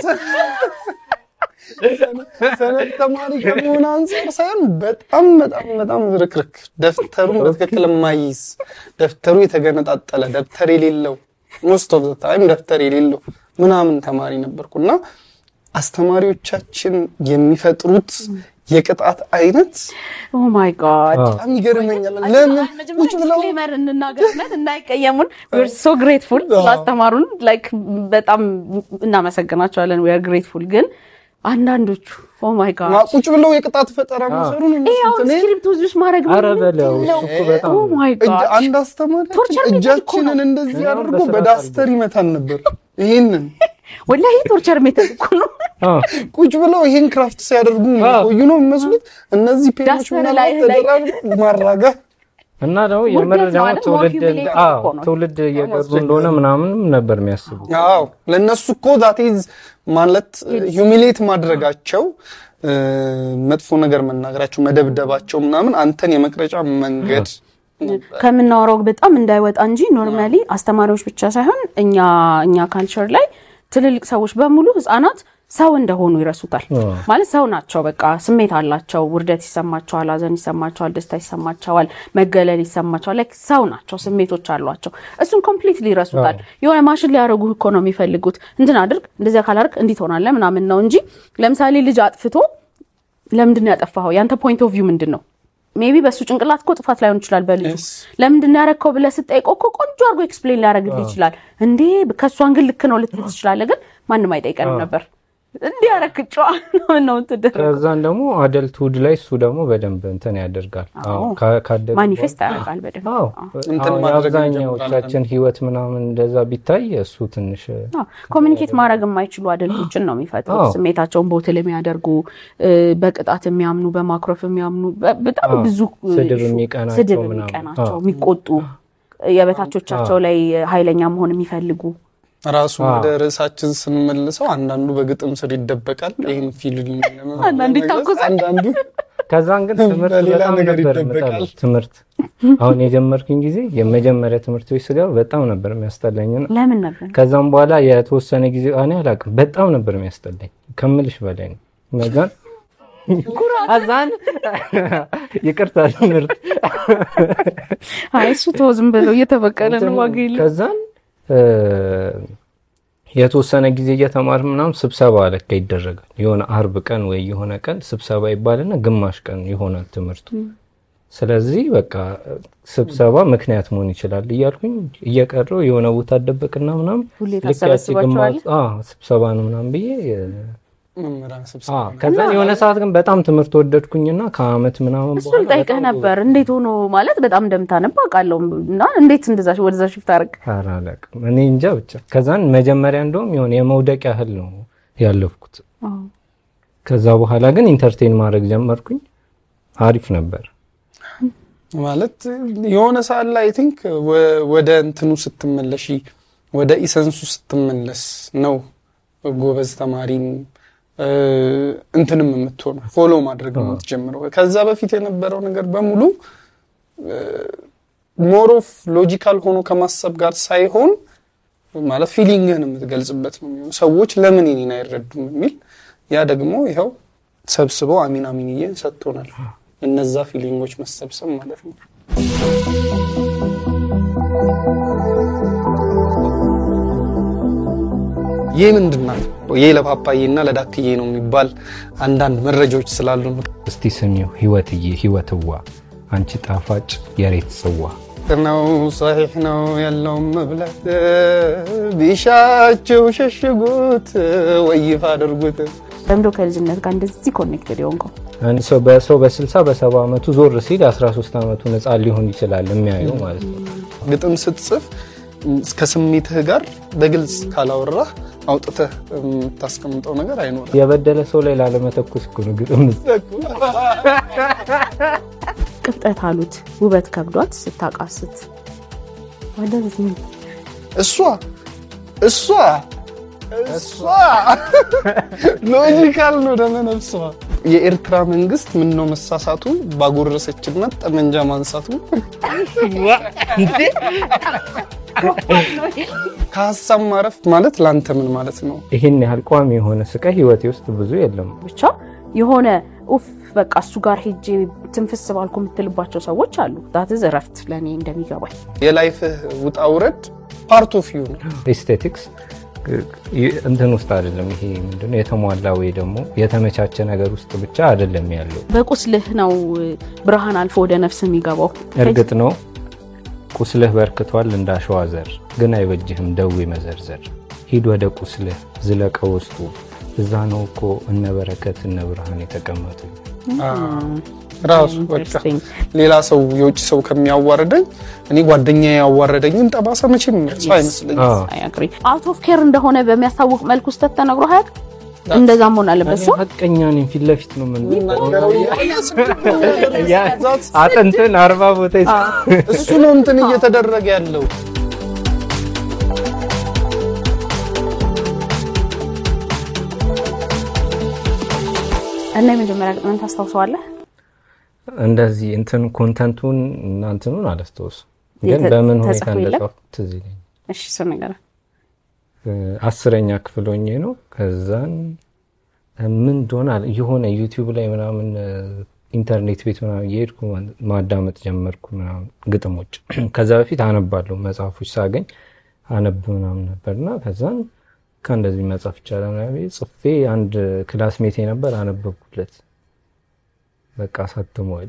ሰነድ ተማሪ ከመሆን አንጻር ሳይሆን በጣም በጣም በጣም ዝርክርክ ደብተሩን በትክክል የማይይዝ ደብተሩ የተገነጣጠለ ደብተር የሌለው ሞስት ኦፍ ታይም ደብተር የሌለው ምናምን ተማሪ ነበርኩ እና አስተማሪዎቻችን የሚፈጥሩት የቅጣት አይነት ኦ ማይ ጋድ በጣም ይገርመኛል። ለምን ቁጭ ብለው ዲስክሌመር እንናገርነት እንዳይቀየሙን ሶ ግሬትፉል ስላስተማሩን ላይክ በጣም እናመሰግናቸዋለን። ዊ አር ግሬትፉል ግን አንዳንዶቹ ኦ ማይ ጋድ ቁጭ ብለው የቅጣት ፈጠራ የሚሰሩ ነው ይሄ አሁን የሚመስሉት። እኔ ስክሪፕት ውስጥ ውስጥ ማድረግ ኧረ በለው እሱ እኮ በጣም ኦ ማይ እጅ- ጋድ አንድ አስተማሪያችን ቶርቸር ሜተድ እኮ እጃችንን ነው። እንደዚህ እኔ አድርጎ በስርዓት በዳስተር ይመታን ነበር። ይሄንን ወላሂ ቶርቸር ሜተድ እኮ ነው። አዎ ቁጭ ብለው ይሄን ክራፍት ሲያደርጉ ቆዩ ነው የሚመስሉት። እነዚህ ፔኖች ዳስተር ምናምን ላይ- ላይ- ተደራርበው ማራጋት እና ደግሞ ውርደት የምር ደግሞ ማለት ትውልድ ሞቲቬት አዎ እኮ ነው። ትውልድ እየገሩ እንደሆነ ምናምን ነበር የሚያስቡ። አዎ ለእነሱ እኮ ዛቴዝ ማለት ሂዩሚሌት ማድረጋቸው እ፣ መጥፎ ነገር መናገራቸው፣ መደብደባቸው ምናምን አንተን የመቅረጫ መንገድ ከምናወራው በጣም እንዳይወጣ እንጂ ኖርማሊ አስተማሪዎች ብቻ ሳይሆን እኛ እኛ ካልቸር ላይ ትልልቅ ሰዎች በሙሉ ህጻናት ሰው እንደሆኑ ይረሱታል። ማለት ሰው ናቸው፣ በቃ ስሜት አላቸው። ውርደት ይሰማቸዋል፣ ሀዘን ይሰማቸዋል፣ ደስታ ይሰማቸዋል፣ መገለል ይሰማቸዋል። ላይክ ሰው ናቸው፣ ስሜቶች አሏቸው። እሱን ኮምፕሊትሊ ይረሱታል። የሆነ ማሽን ሊያደርጉ እኮ ነው የሚፈልጉት። እንትን አድርግ፣ እንደዚያ ካላደርግ እንዲህ ትሆናለህ ምናምን ነው እንጂ ለምሳሌ ልጅ አጥፍቶ ለምንድን ነው ያጠፋኸው? ያንተ ፖይንት ኦፍ ቪው ምንድን ነው? ሜቢ በእሱ ጭንቅላት እኮ ጥፋት ላይሆን ይችላል። በልጁ Yes. ለምንድን ነው ያረከው ብለህ ስጠይቀው እኮ ቆንጆ አድርጎ ኤክስፕሌን ሊያደርግልህ ይችላል። እንዴ ከእሷን ግን ልክ ነው ልትል ትችላለህ፣ ግን ማንም አይጠይቀንም ነበር። እንዲህ ያረክ ጨዋ ነው ትደረግ ከዛን ደግሞ አደልትሁድ ላይ እሱ ደግሞ በደንብ እንትን ያደርጋል። አዎ ካ- ካደጉ ማኒፌስት ያደርጋል በደንብ አዎ እንትን አሁን ማድረግ የአብዛኛዎቻችን ህይወት ምናምን እንደዛ ቢታይ እሱ ትንሽ ኮሚኒኬት ማድረግ የማይችሉ አደልቶችን ነው የሚፈጥሩት። አዎ። ስሜታቸውን ቦትል የሚያደርጉ እ፣ በቅጣት የሚያምኑ በማኩረፍ የሚያምኑ በ- በጣም አዎ። ብዙ እ, ስድብ ሹ- የሚቀናቸው ስድብ ምናምን። የሚቀናቸው አዎ። የሚቆጡ የበታቾቻቸው ላይ ኃይለኛ መሆን የሚፈልጉ ራሱ ወደ ርዕሳችን ስንመልሰው አንዳንዱ በግጥም ስር ይደበቃል። ይህን ፊልም አንዳንዱ ይታኮሳል። አንዳንዱ ከዛን ግን ትምህርት በሌላ በጣም ነገር ነበር ይደበቃል። የምጠላው። ትምህርት አሁን የጀመርኩኝ ጊዜ የመጀመሪያ ትምህርት ቤት ስገባ በጣም ነበር የሚያስጠላኝና ለምን ነበር? ከዛም በኋላ የተወሰነ ጊዜ እኔ አላውቅም በጣም ነበር የሚያስጠላኝ ከምልሽ በላይ ነው። መዛን አዛን ይቅርታ ትምህርት አይ እሱ ተው ዝም ብለው እየተበቀለ ነው ዋጋ የለም። ከዛን እ፣ የተወሰነ ጊዜ እየተማር ምናምን ስብሰባ ለካ ይደረጋል። የሆነ አርብ ቀን ወይ የሆነ ቀን ስብሰባ ይባልና ግማሽ ቀን ይሆናል ትምህርቱ። ስለዚህ በቃ ስብሰባ ምክንያት መሆን ይችላል እያልኩኝ እየቀረው የሆነ ቦታ አደበቅና ምናምን ሁሌ ልክ ያቺ ታሰበስባቸዋለህ? ግማሽ- አዎ፣ ስብሰባ ነው ምናምን ብዬ መምህራን ስብሰባ አዎ፣ ከዛ የሆነ ሰዓት ግን በጣም ትምህርት ወደድኩኝና ከአመት ምናምን እሱን በኋላ ጠይቀህ በጣም ነበር እንዴት ሆኖ ማለት በጣም እንደምታነብ አውቃለሁ እና እንዴት እንደዛ ወደዛ ሽፍት አደረግ ኧረ አላውቅም እኔ እንጃ ብቻ ከዛን መጀመሪያ እንደውም የሆነ የመውደቅ ያህል ነው ያለፍኩት ከዛ በኋላ ግን ኢንተርቴን ማድረግ ጀመርኩኝ አሪፍ ነበር ማለት የሆነ ሰዓት ላይ አይ ቲንክ ወደ እንትኑ ስትመለሽ ወደ ኢሰንሱ ስትመለስ ነው ጎበዝ ተማሪም እ፣ እንትንም የምትሆነው ፎሎ ማድረግ የምትጀምረው። ከዛ በፊት የነበረው ነገር በሙሉ ሞሮፍ ሎጂካል ሆኖ ከማሰብ ጋር ሳይሆን ማለት ፊሊንግህን የምትገልጽበት ነው የሚሆነው። ሰዎች ለምን እኔን አይረዱም የሚል ያ ደግሞ ይኸው ሰብስበው አሚን አሚንዬን ሰጥቶናል። እነዛ ፊሊንጎች መሰብሰብ ማለት ነው። ይህ ምንድን ናት? ይህ ለፓፓዬና ለዳክዬ ነው የሚባል አንዳንድ መረጃዎች ስላሉ ነው። እስቲ ስሚው ህይወትዬ ህይወትዋ አንቺ ጣፋጭ የሬት ጽዋ ነው ሰሒሕ ነው ያለውም መብላት ቢሻቸው ሸሽጉት ወይፍ አድርጉት። ለምዶ ከልጅነት ጋር እንደዚህ ኮኔክትድ የሆንከው አንድ ሰው በሰው በስልሳ በሰባ ዓመቱ ዞር ሲል 13 ዓመቱ ነፃ ሊሆን ይችላል የሚያየው ማለት ነው ግጥም ስትጽፍ ከስሜትህ ጋር በግልጽ ካላወራህ አውጥተህ የምታስቀምጠው ነገር አይኖርም። የበደለ ሰው ላይ ላለመተኮስ እኮ ነው ግጥም ቅብጠት አሉት ውበት ከብዷት ስታቃስት ወደዚህ እሷ እሷ እሷ ሎጂካል ነው ደመነፍሷ። የኤርትራ መንግስት ምን ነው መሳሳቱ ባጎረሰችነት ጠመንጃ ማንሳቱ ከሀሳብ ማረፍ ማለት ለአንተ ምን ማለት ነው? ይህን ያህል ቋሚ የሆነ ስቃይ ህይወቴ ውስጥ ብዙ የለም ብቻ የሆነ ኡፍ በቃ እሱ ጋር ሄጄ ትንፍስ ባልኩ የምትልባቸው ሰዎች አሉ። ዳትዝ እረፍት ለእኔ እንደሚገባኝ የላይፍህ ውጣ ውረድ ፓርት ኦፍ ዩ ነው። ኤስቴቲክስ እንትን ውስጥ አይደለም ይሄ ምንድነው የተሟላ ወይ ደግሞ የተመቻቸ ነገር ውስጥ ብቻ አይደለም ያለው በቁስልህ ነው ብርሃን አልፎ ወደ ነፍስ የሚገባው። እርግጥ ነው ቁስልህ በርክቷል እንዳሸዋ ዘር ግን አይበጅህም ደዌ መዘርዘር ሂድ ወደ ቁስልህ ዝለቀው ውስጡ እዛ ነው እኮ እነ በረከት እነ ብርሃን የተቀመጡ ራሱ በቃ ሌላ ሰው የውጭ ሰው ከሚያዋርደኝ እኔ ጓደኛ ያዋረደኝን ጠባሳ መቼም ሰው አይመስለኝም። አያግሪ አውት ኦፍ ኬር እንደሆነ በሚያስታውቅ መልኩ ስተት ተነግሮ ሀያቅ እንደዛ መሆን አለበት ሰው ሀቀኛ ነኝ ፊት ለፊት ነው ምን አጥንትን አርባ ቦታ እሱ ነው እንትን እየተደረገ ያለው እና የመጀመሪያ ግጥምን ታስታውሰዋለህ? እንደዚህ እንትን ኮንተንቱን እና እንትኑን አላስታውስም፣ ግን የተ- በምን ሁኔታ ተጽፎ የለም? እንደጻፍኩት ትዝ ይለኛል። እሺ እሱ ነገር አስረኛ ክፍል ሆኜ ነው። ከዛን ምን እንደሆነ አለ- የሆነ ዩቲዩብ ላይ ምናምን ኢንተርኔት ቤት ምናምን እየሄድኩ ማዳመጥ ጀመርኩ ምናምን ግጥሞች። ከዛ በፊት አነባለሁ መጽሐፎች ሳገኝ አነብ ምናምን ነበርና ከዛን ከእንደዚህ መጽሐፍ ይቻላል ምናምን ብዬ ጽፌ አንድ ክላስሜቴ ነበር አነበብኩለት። በቃ አሳትመዋል።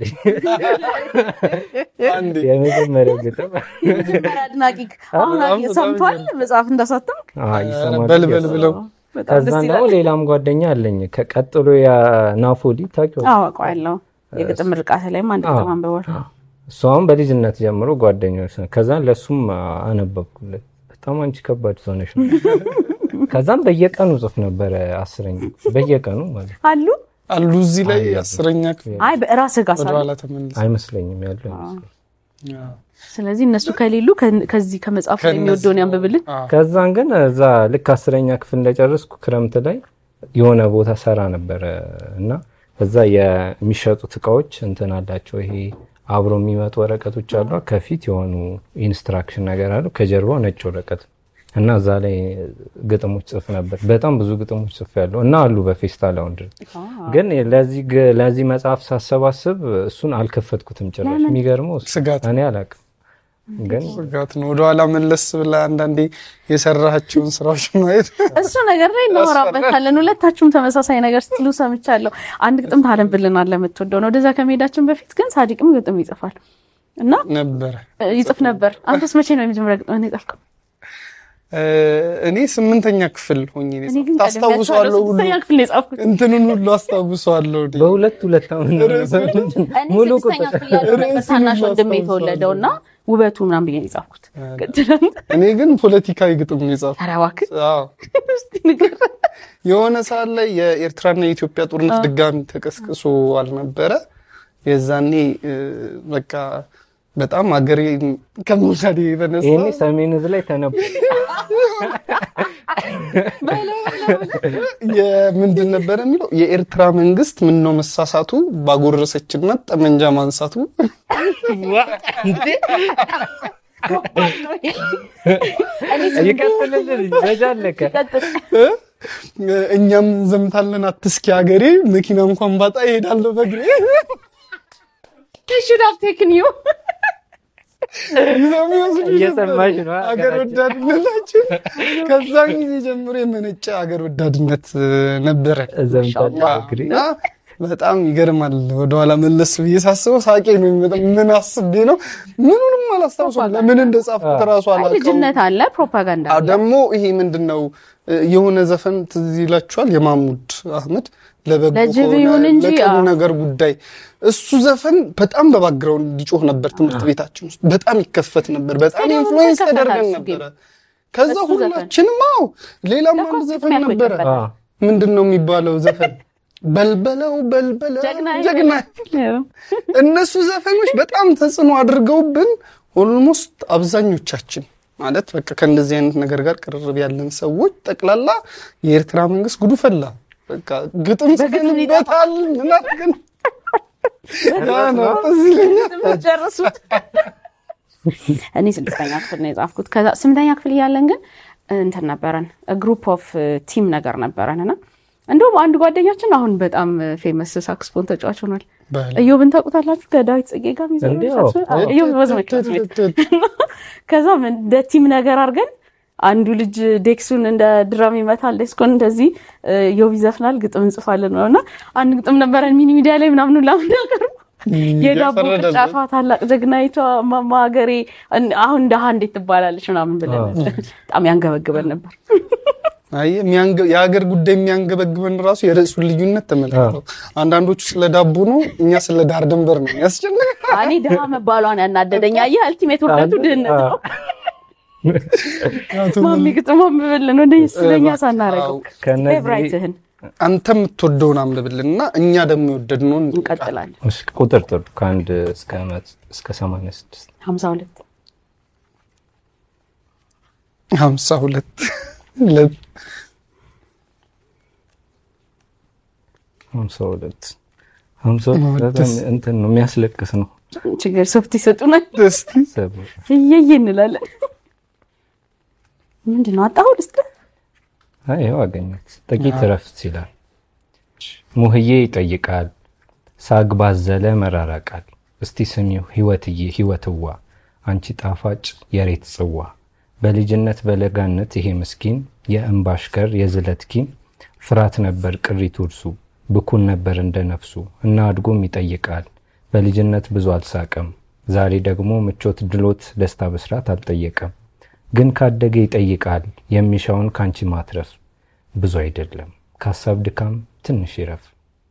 አንዴ የመጀመሪያው ግጥም አድናቂ አሁን ሰምቷል መጽሐፍ እንዳሳተምክ አይ ይሰማል በልበል ብለው በጣም ከዛን ደስ ደግሞ ይላል። ሌላም ጓደኛ አለኝ። ከቀጥሎ ያ ናፎሊ ታውቂው አውቀዋለሁ የግጥም ምርቃት ላይም አንድ ግጥም አንብቧል። እሱ አሁን በልጅነት ጀምሮ ጓደኞች ነው። ከዛን ለእሱም አነበብኩለት። በጣም አንቺ ከባድ ሰው ነሽ ነው። ከዛም በየቀኑ ጽፍ ነበረ አስረኛ በየቀኑ ማለት አሉ አሉ እዚህ ላይ አስረኛ ክፍል አይ በራስህ ጋር ሳሉ ወደኋላ ተመልስ አይመስለኝም ያለው አይመስለኝም። ስለዚህ እነሱ ከሌሉ ከ- ከዚህ ከመጽሐፍ ላይ የሚወደውን ያንብብልን። ከዛን ግን እዛ ልክ አስረኛ ክፍል እንደጨረስኩ ክረምት ላይ የሆነ ቦታ ሰራ ነበረ እና እዛ የሚሸጡት እቃዎች እንትን አላቸው። ይሄ አብሮ የሚመጡ ወረቀቶች አሉ። ከፊት የሆኑ ኢንስትራክሽን ነገር አሉ፣ ከጀርባው ነጭ ወረቀት እና እዛ ላይ ግጥሞች ጽፍ ነበር። በጣም ብዙ ግጥሞች ጽፍ ያለው እና አሉ በፌስታል አሁን ድረስ። ግን ለዚህ ግ- ለዚህ መጽሐፍ ሳሰባስብ እሱን አልከፈትኩትም ጭራሽ። የሚገርመው እሱ- ስጋት እኔ አላውቅም ግን ስጋት ነው። ወደኋላ መለስ ብላ አንዳንዴ የሰራቸውን ስራዎች ማየት እሱ ነገር ላይ እናወራበታለን። ሁለታችሁም ተመሳሳይ ነገር ስትሉ ሰምቻለሁ። አንድ ግጥም ታነብልናል ለምትወደው ነው። ወደዛ ከመሄዳችን በፊት ግን ሳዲቅም ግጥም ይጽፋል እና ነበረ። እ፣ ይጽፍ ነበር። አንተስ መቼ ነው የመጀመሪያ ግጥም የጻፍከው? እ፣ እኔ ስምንተኛ ክፍል ሆኜ ነው እኔ ግን የጻፍኩት። አስታውሰዋለሁ ሁሉ ስድስተኛ ክፍል ነው የጻፍኩት። እንትኑን ሁሉ አስታውሰዋለሁ። እኔ። በሁለት ሁለት አሁን ነው እኔ ሙሉ ስድስተኛ ቁጥር ክፍል ያለው ነበር ታናሽ ወንድሜ የተወለደው እና ውበቱ ምናምን ብዬ ነው የጻፍኩት። ቀጥለን እኔ ግን ፖለቲካዊ ግጥም ነው የጻፍኩት። ኧረ እባክህ አዎ። እስኪ ንገረን። የሆነ ሰዓት ላይ የኤርትራና የኢትዮጵያ ጦርነት ድጋሚ ተቀስቅሶ አልነበረ? የዛኔ እ፣ በቃ በጣም ሀገሬ ከመውደዴ የተነሳ ይሄኔ ሰሜን እዝ ላይ ተነቡ የምንድን ነበረ የሚለው የኤርትራ መንግስት ምን ነው መሳሳቱ ባጎረሰችነት ጠመንጃ ማንሳቱ ይቀጥልልን በጃለከ ቀጥል። እ? እኛም ዘምታለን አትስኪ ሀገሬ መኪና እንኳን ባጣ ይሄዳለሁ በእግሬ They should have taken you. ይዘው የሚወስዱ እየሰማሽ ነው ሀገር ሀገራችን። ወዳድነታችን ከዛን ጊዜ ጀምሮ የመነጨ ሀገር ወዳድነት እ፣ ነበረ ዘምታለሁ እግሬ እና በጣም ይገርማል። ወደኋላ መለስ ብዬ ሳስበው ሳቄ ነው የሚመጣው። ምን አስቤ ነው ምኑንም አላስታውሰውም። ለምን እንደጻፍኩት ራሱ አይ አላውቀውም። ልጅነት አለ፣ ፕሮፓጋንዳ አዎ አለ። ደግሞ ይሄ ምንድን ነው እ፣ የሆነ ዘፈን ትዝ ይላችኋል? የማሙድ አህመድ ለበጎ ለጅብ ከሆነ ይሁን እንጂ፣ ለቅኑ አዎ። ነገር ጉዳይ እሱ ዘፈን በጣም በባግራውንድ እንዲጮህ ነበር ትምህርት ቤታችን ውስጥ በጣም ይከፈት ነበር። በጣም ስቴዲየም ኢንፍሉዌንስ ተከፈተ ተደርገን እሱ ነበረ። ግን። ከዛ እሱ ዘፈን። ሁላችንም አዎ፣ ሌላም ለኳስ አንድ ዘፈን ግጥሚያ እኮ ነበረ። ይከፈታል። አዎ። ምንድን ነው የሚባለው ዘፈን? በልበለው በልበለው ጀግና ጀግና እነሱ ዘፈኖች በጣም ተጽዕኖ አድርገውብን ኦልሞስት አብዛኞቻችን ማለት በቃ ከእንደዚህ አይነት ነገር ጋር ቅርርብ ያለን ሰዎች ጠቅላላ የኤርትራ መንግስት ጉዱ ፈላ። በቃ ግጥም በግጥም ጽፈንበታል ምናምን ያ ነው እዚህ ይለኛል። ጨርሱት። እኔ ስድስተኛ ክፍል ነው የጻፍኩት። ከዛ ስምንተኛ ክፍል እያለን ግን እንትን ነበረን ግሩፕ ኦፍ ቲም ነገር ነበረን እና እንደውም አንድ ጓደኛችን አሁን በጣም ፌመስ ሳክስፎን ተጫዋች ሆኗል። በል። እዮብን ታውቁታላችሁ? ከዳዊት ጽጌ ጋር የሚዘሩ እንዴ? ሳክስፎን- አዎ፣ እዮብ በዘመቻ ቤት ከዛ ምን እንደ ቲም ነገር አድርገን አንዱ ልጅ ዴክሱን እንደ ድራም ይመታል፣ ዴስኮን እንደዚህ ዮብ ይዘፍናል፣ ግጥም እንጽፋለን ነው እና አንድ ግጥም ነበረን ሚኒ ሚዲያ ላይ ምናምን ሁላ ምናቀርቡ የዳቦ እያፈረደብን። ቅርጫቷ ታላቅ ጀግናይቷ እማማ ሀገሬ እን- አሁን ደሃ እንዴት ትባላለች ምናምን ብለን በጣም ያንገበግበን ነበር። አይ የሚያንገ- የሀገር ጉዳይ የሚያንገበግበን ራሱ የርዕሱን ልዩነት ተመልክተው አንዳንዶቹ ስለ ዳቦ ነው፣ እኛ ስለ ዳር ድንበር ነው ያስጨንቅ እኔ ደሃ መባሏን ያናደደኛ ይህ አልቲሜት ውርደቱ ድህነት ነው። ማሚ ግጥም አንብብልን ወደ ስለኛ ሳናረገው ከእነዚህ- ፌቨራይትህን አንተ የምትወደውን አንብብልን እና እኛ ደግሞ የወደድነውን እንቀጥላለን። እሺ፣ ቁጥር ጥሩ ከአንድ እስከ መቶ እስከ ሰማንያ ስድስት ሀምሳ ሁለት ሀምሳ ሁለት ሁለት ሀምሳ ሁለት ሀምሳ ሁለት በጣም እንትን ነው የሚያስለቅስ ነው። ችግር ሶፍት ይሰጡናል። እስቲ ሰብር እየየ እንላለን። ምንድን ነው አጣሁ ልስጥ አይ ይኸው አገኘት ጥቂት እረፍት ይላል። ሙህዬ ይጠይቃል ሳግ ባዘለ መራራ ቃል እስቲ ስሚው ህይወትዬ ህይወትዋ አንቺ ጣፋጭ የሬት ጽዋ በልጅነት በለጋነት ይሄ ምስኪን የእምባ አሽከር የዝለት ኪን ፍርሃት ነበር ቅሪቱ እርሱ ብኩን ነበር እንደ ነፍሱ እና አድጎም ይጠይቃል በልጅነት ብዙ አልሳቀም ዛሬ ደግሞ ምቾት ድሎት ደስታ በስርዓት አልጠየቀም ግን ካደገ ይጠይቃል የሚሻውን ካንቺ ማትረፍ ብዙ አይደለም ከሀሳብ ድካም ትንሽ ይረፍ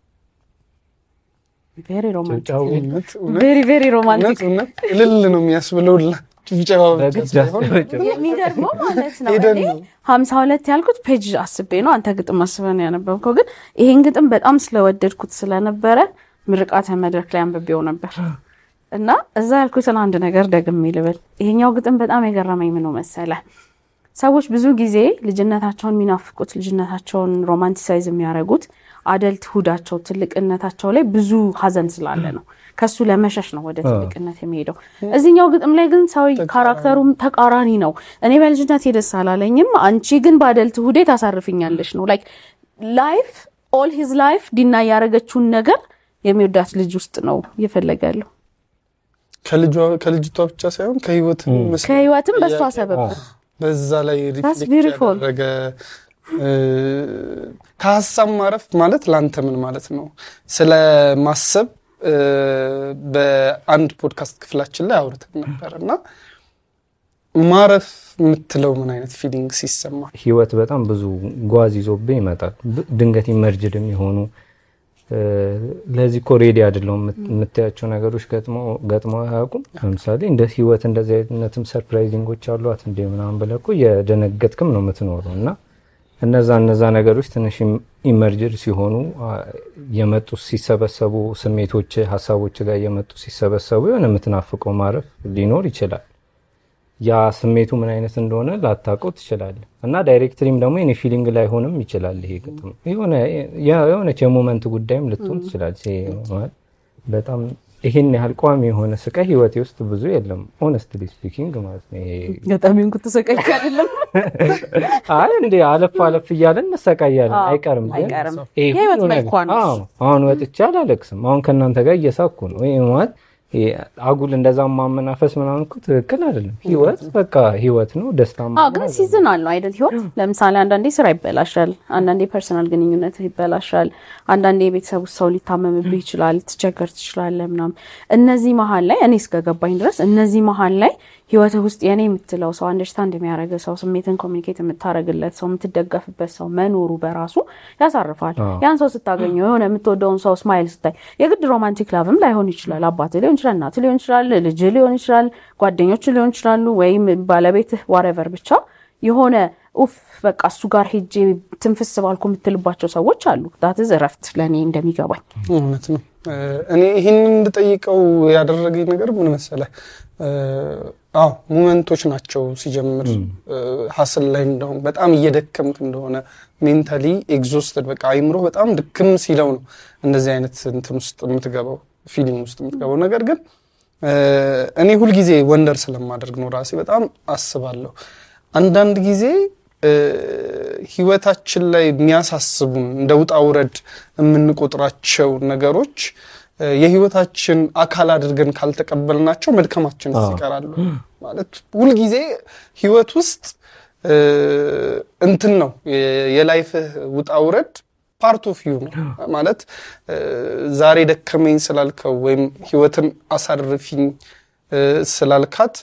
ቬሪ ሮማንቲክ ጭብጨባው እውነት እውነት ቬሪ ቬሪ ሮማንቲክ እውነት እውነት እልል ነው የሚያስብለውላ ጭብጨባ ብቻ በግድ ሳይሆን አስጨበጨበ። የሚገርመው ማለት ነው ሄደን እኔ ነው። ሀምሳ ሁለት ያልኩት ፔጅ አስቤ ነው። አንተ ግጥም አስበህ ነው ያነበብከው። ግን ይሄን ግጥም በጣም ስለወደድኩት ስለነበረ ምርቃተ መድረክ ላይ አንብቤው ነበር እና እዛ ያልኩትን አንድ ነገር ደግሜ ልበል። ይሄኛው ግጥም በጣም የገረመኝ ምኑ መሰለ፣ ሰዎች ብዙ ጊዜ ልጅነታቸውን የሚናፍቁት ልጅነታቸውን ሮማንቲሳይዝ የሚያደርጉት አደልት ሁዳቸው ትልቅነታቸው ላይ ብዙ ሀዘን ስላለ ነው ከሱ ለመሸሽ ነው ወደ ትልቅነት የሚሄደው። እዚህኛው ግጥም ላይ ግን ሰው ካራክተሩም ተቃራኒ ነው። እኔ በልጅነት ደስ አላለኝም፣ አንቺ ግን በአደልት ሁዴ ታሳርፍኛለሽ ነው ላይክ ላይፍ ኦል ሂዝ ላይፍ ዲና ያደረገችውን ነገር የሚወዳት ልጅ ውስጥ ነው እየፈለገ ያለው ከልጇ- ከልጅቷ ብቻ ሳይሆን ከህይወት ከህይወትም በእሷ ሰበብ ነው። በዛ ላይ ሪፍሌክት beautiful. ያደረገ እ፣ ከሀሳብ ማረፍ ማለት ለአንተ ምን ማለት ነው? ስለ ማሰብ እ፣ በአንድ ፖድካስት ክፍላችን ላይ አውርተን ነበር እና ማረፍ የምትለው ምን አይነት ፊሊንግ ሲሰማ ህይወት በጣም ብዙ ጓዝ ይዞብህ ይመጣል። ብ- ድንገት ኢመርጅድ የሚሆኑ እ፣ ለዚህ እኮ ሬዲ አይደለሁም የምት- የምታያቸው ነገሮች ገጥመው ገጥመው አያውቁም። ለምሳሌ እንደ ህይወት እንደዚህ አይነትም ሰርፕራይዚንጎች አሏት እንደ ምናምን ብለህ እኮ እየደነገጥክም ነው የምትኖረው እና እነዛ እነዛ ነገሮች ትንሽ ኢመርጅድ ሲሆኑ አ፣ የመጡ ሲሰበሰቡ ስሜቶች ሀሳቦች ጋር የመጡ ሲሰበሰቡ የሆነ የምትናፍቀው ማረፍ ሊኖር ይችላል። ያ ስሜቱ ምን አይነት እንደሆነ ላታውቀው ትችላለህ። እና ዳይሬክትሪም ደግሞ የኔ ፊሊንግ ላይሆንም ይችላል። ይሄ ግጥም የሆነ የሆነች የሞመንት ጉዳይም ልትሆን ትችላለች። ይሄ ማለት በጣም ይሄን ያህል ቋሚ የሆነ ስቃይ ህይወቴ ውስጥ ብዙ የለም። ኦነስትሊ ስፒኪንግ ማለት ነው። ይሄ ገጣሚውን ኩትሰቀች አይደለም አይ እንዴ አለፍ አለፍ እያለን እንሰቃያለን፣ አዎ፣ አይቀርም ግን አይቀርም። ይሄ የህይወት ሁሉ ነገር- መልኳ ነው አዎ፣ አሁን ወጥቼ አላለቅስም። አሁን ከእናንተ ጋር እየሳኩ ነው። ይሄ ማለት ይሄ አጉል እንደዛ ማመናፈስ ምናምን እኮ ትክክል አይደለም። ህይወት በቃ ህይወት ነው። ደስታ አዎ ግን ሲዝን አለው አይደል? ህይወት ለምሳሌ አንዳንዴ ስራ ይበላሻል፣ አንዳንዴ ፐርሰናል ግንኙነት ይበላሻል፣ አንዳንዴ የቤተሰብ ውስጥ ሰው ሊታመምብህ ይችላል፣ ልትቸገር ትችላለህ ምናምን። እነዚህ መሀል ላይ እኔ እስከገባኝ ድረስ እነዚህ መሀል ላይ ህይወትህ ውስጥ የኔ የምትለው ሰው አንደርስታንድ የሚያደርግ ሰው፣ ስሜትን ኮሚኒኬት የምታደርግለት ሰው፣ የምትደገፍበት ሰው መኖሩ በራሱ ያሳርፋል። ያን ሰው ስታገኘው የሆነ የምትወደውን ሰው ስማይል ስታይ የግድ ሮማንቲክ ላቭም ላይሆን ይችላል። አባት ሊሆን ይችላል፣ እናት ሊሆን ይችላል፣ ልጅ ሊሆን ይችላል፣ ጓደኞች ሊሆን ይችላሉ፣ ወይም ባለቤትህ ዋሬቨር ብቻ የሆነ ኡፍ በቃ እሱ ጋር ሄጄ ትንፍስ ባልኩ የምትልባቸው ሰዎች አሉ። ዳትዝ እረፍት ለእኔ እንደሚገባኝ እውነት ነው። እ፣ እኔ ይህንን እንድጠይቀው ያደረገኝ ነገር ምን መሰለህ? እ፣ አዎ ሙመንቶች ናቸው። ሲጀምር እ፣ ሀስል ላይ እንደሆን በጣም እየደከምክ እንደሆነ ሜንታሊ ኤግዞስትድ በቃ አይምሮ በጣም ድክም ሲለው ነው እንደዚህ አይነት እንትን ውስጥ የምትገባው ፊሊንግ ውስጥ የምትገባው። ነገር ግን እ፣ እኔ ሁልጊዜ ወንደር ስለማደርግ ነው ራሴ በጣም አስባለሁ። አንዳንድ ጊዜ እ፣ ህይወታችን ላይ የሚያሳስቡን እንደ ውጣ ውረድ የምንቆጥራቸው ነገሮች እ፣ የህይወታችን አካል አድርገን ካልተቀበልናቸው መድከማችን ይቀራሉ። ማለት ሁልጊዜ ህይወት ውስጥ እ፣ እንትን ነው የ- የላይፍህ ውጣ ውረድ ፓርት ኦፍ ዩ ነው ማለት እ፣ ዛሬ ደከመኝ ስላልከው ወይም ህይወትን አሳርፊኝ እ፣ ስላልካት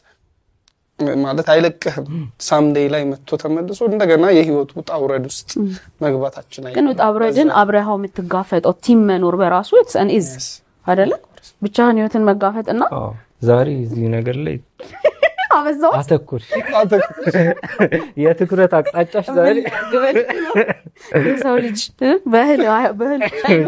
ማለት አይለቅህም። ሳምዴይ ላይ መጥቶ ተመልሶ እንደገና የህይወት ውጣ ውረድ ውስጥ መግባታችን አይ ግን ውጣ ውረድን አብረሃው የምትጋፈጠው ቲም መኖር በራሱ ኢትስ ኢዝ አይደለ? ብቻህን ህይወትን መጋፈጥ እና አዎ፣ ዛሬ እዚህ ነገር ላይ አበዛው አተኩር። የትኩረት አቅጣጫሽ ዛሬ የሰው ልጅ እ? በእህል በእህል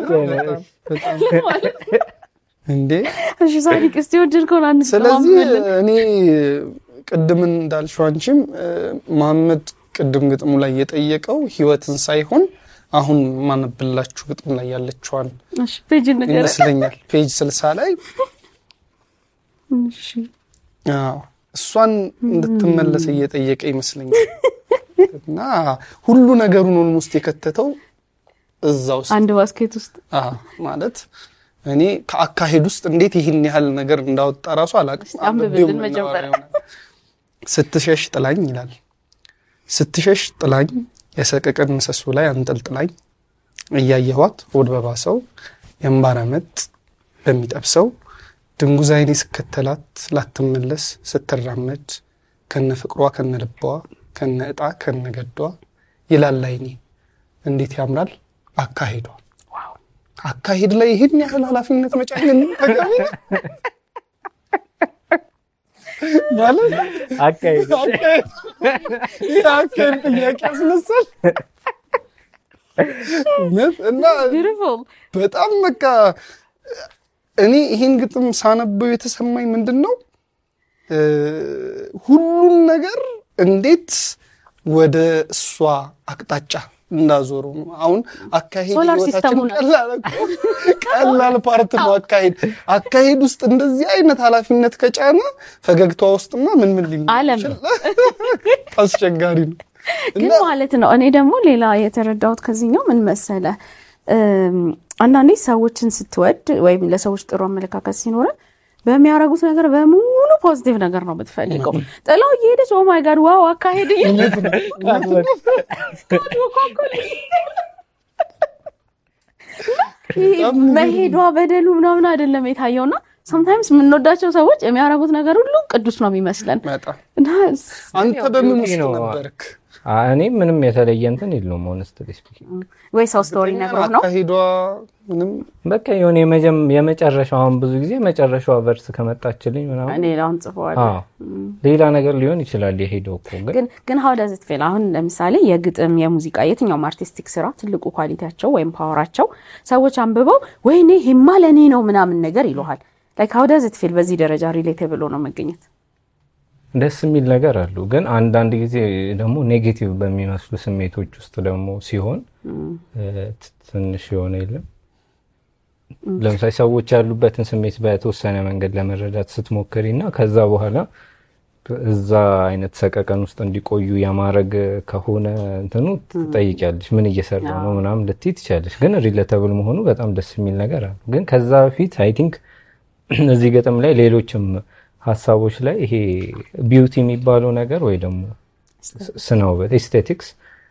እንዴ እሺ ሳዲቅ እስቲ ወደድከውን አንድ ስለዚህ እኔ ቅድምን እንዳልሽው አንቺም እ፣ መሐመድ ቅድም ግጥሙ ላይ የጠየቀው ህይወትን ሳይሆን አሁን ማነብላችሁ ግጥም ላይ ያለችዋን ፔጅ ነገር ይመስለኛል ፔጅ ስልሳ ላይ እሺ አዎ፣ እሷን እንድትመለስ እየጠየቀ ይመስለኛል እና ሁሉ ነገሩን ኦልሞስት የከተተው እዛ ውስጥ አንድ ባስኬት ውስጥ አዎ፣ ማለት እኔ ከአካሄድ ውስጥ እንዴት ይህን ያህል ነገር እንዳወጣ ራሱ አላውቅም። አንብብልን አንብቤው መጀመሪያ። የምናወራው ይሆናል። ስትሸሽ ጥላኝ ይላል። ስትሸሽ ጥላኝ የሰቀቀን ምሰሶ ላይ አንጠልጥላኝ እያየኋት ሆድ በባሰው የእምባ ረመጥ በሚጠብሰው ድንጉዝ አይኔ ስከተላት ላትመለስ ስትራመድ ከነ ፍቅሯ ከነ ልቧ ከነ እጣ ከነ ገዷ ይላል አይኔ እንዴት ያምራል አካሄዷ። አካሄድ ላይ ይህን ያህል ኃላፊነት መጫን ተገቢ ነው? ማለት አካሄድ የአካሄድ ጥያቄ ያስነሳል እውነት እና ቢዩቲፉል በጣም በቃ እኔ ይህን ግጥም ሳነበው የተሰማኝ ምንድን ነው እ፣ ሁሉን ነገር እንዴት ወደ እሷ አቅጣጫ እንዳዞሩ ነው። አሁን አካሄድ ሶላር ህይወታችን ሲስተሙ ነው። ቀላል እኮ ቀላል ፓርት ነው። አካሄድ አካሄድ ውስጥ እንደዚህ አይነት ኃላፊነት ከጫነ ፈገግቷ ውስጥማ ምን ምን ሊል ዓለም ይችላል? አስቸጋሪ ነው። ግን ማለት ነው እኔ ደግሞ ሌላ የተረዳሁት ከዚህኛው ምን መሰለ እም፣ አንዳንዴ ሰዎችን ስትወድ ወይም ለሰዎች ጥሩ አመለካከት ሲኖረ በሚያደርጉት ነገር በሙሉ ፖዚቲቭ ነገር ነው የምትፈልገው። ጥላው እየሄደች ኦ ማይ ጋድ ዋው አካሄድ መሄዷ በደሉ ምናምን አይደለም የታየውና ሰምታይምስ የምንወዳቸው ሰዎች የሚያደርጉት ነገር ሁሉ ቅዱስ ነው የሚመስለን በጣም እና አንተ በምን ውስጥ ነው። ነበርክ? እኔ ምንም የተለየ እንትን የለውም ሆነስትሊ ስፒኪንግ ወይ ሰው ስቶሪ ነግሮ ነው አካሄዷ ምንም በቃ የሆነ የመጀም- የመጨረሻው አሁን ብዙ ጊዜ የመጨረሻዋ ቨርስ ከመጣችልኝ ምናምን ሌላውን ጽፈዋል። አዎ ሌላ ነገር ሊሆን ይችላል የሄደው እኮ ግን ግን ግን ሀው ዳዝ ኢት ፌል አሁን ለምሳሌ የግጥም የሙዚቃ የትኛውም አርቲስቲክ ስራ ትልቁ ኳሊቲያቸው ወይም ፓወራቸው ሰዎች አንብበው ወይኔ ሄማ ለእኔ ነው ምናምን ነገር ይለሃል። ላይክ ሀው ዳዝ ኢት ፌል በዚህ ደረጃ ሪሌቴብል ሆኖ መገኘት ደስ የሚል ነገር አሉ። ግን አንዳንድ ጊዜ ደግሞ ኔጌቲቭ በሚመስሉ ስሜቶች ውስጥ ደግሞ ሲሆን እ፣ ት- ትንሽ የሆነ የለም ለምሳሌ ሰዎች ያሉበትን ስሜት በተወሰነ መንገድ ለመረዳት ስትሞክሪ እና ከዛ በኋላ እዛ አይነት ሰቀቀን ውስጥ እንዲቆዩ የማድረግ ከሆነ እንትኑ ትጠይቂያለሽ። ምን እየሰራ ነው ምናምን ልትይ ትችያለሽ። ግን ሪለተብል መሆኑ በጣም ደስ የሚል ነገር አሉ። ግን ከዛ በፊት አይ ቲንክ እዚህ ግጥም ላይ ሌሎችም ሀሳቦች ላይ ይሄ ቢዩቲ የሚባለው ነገር ወይ ደግሞ ስነ ውበት ኤስቴቲክስ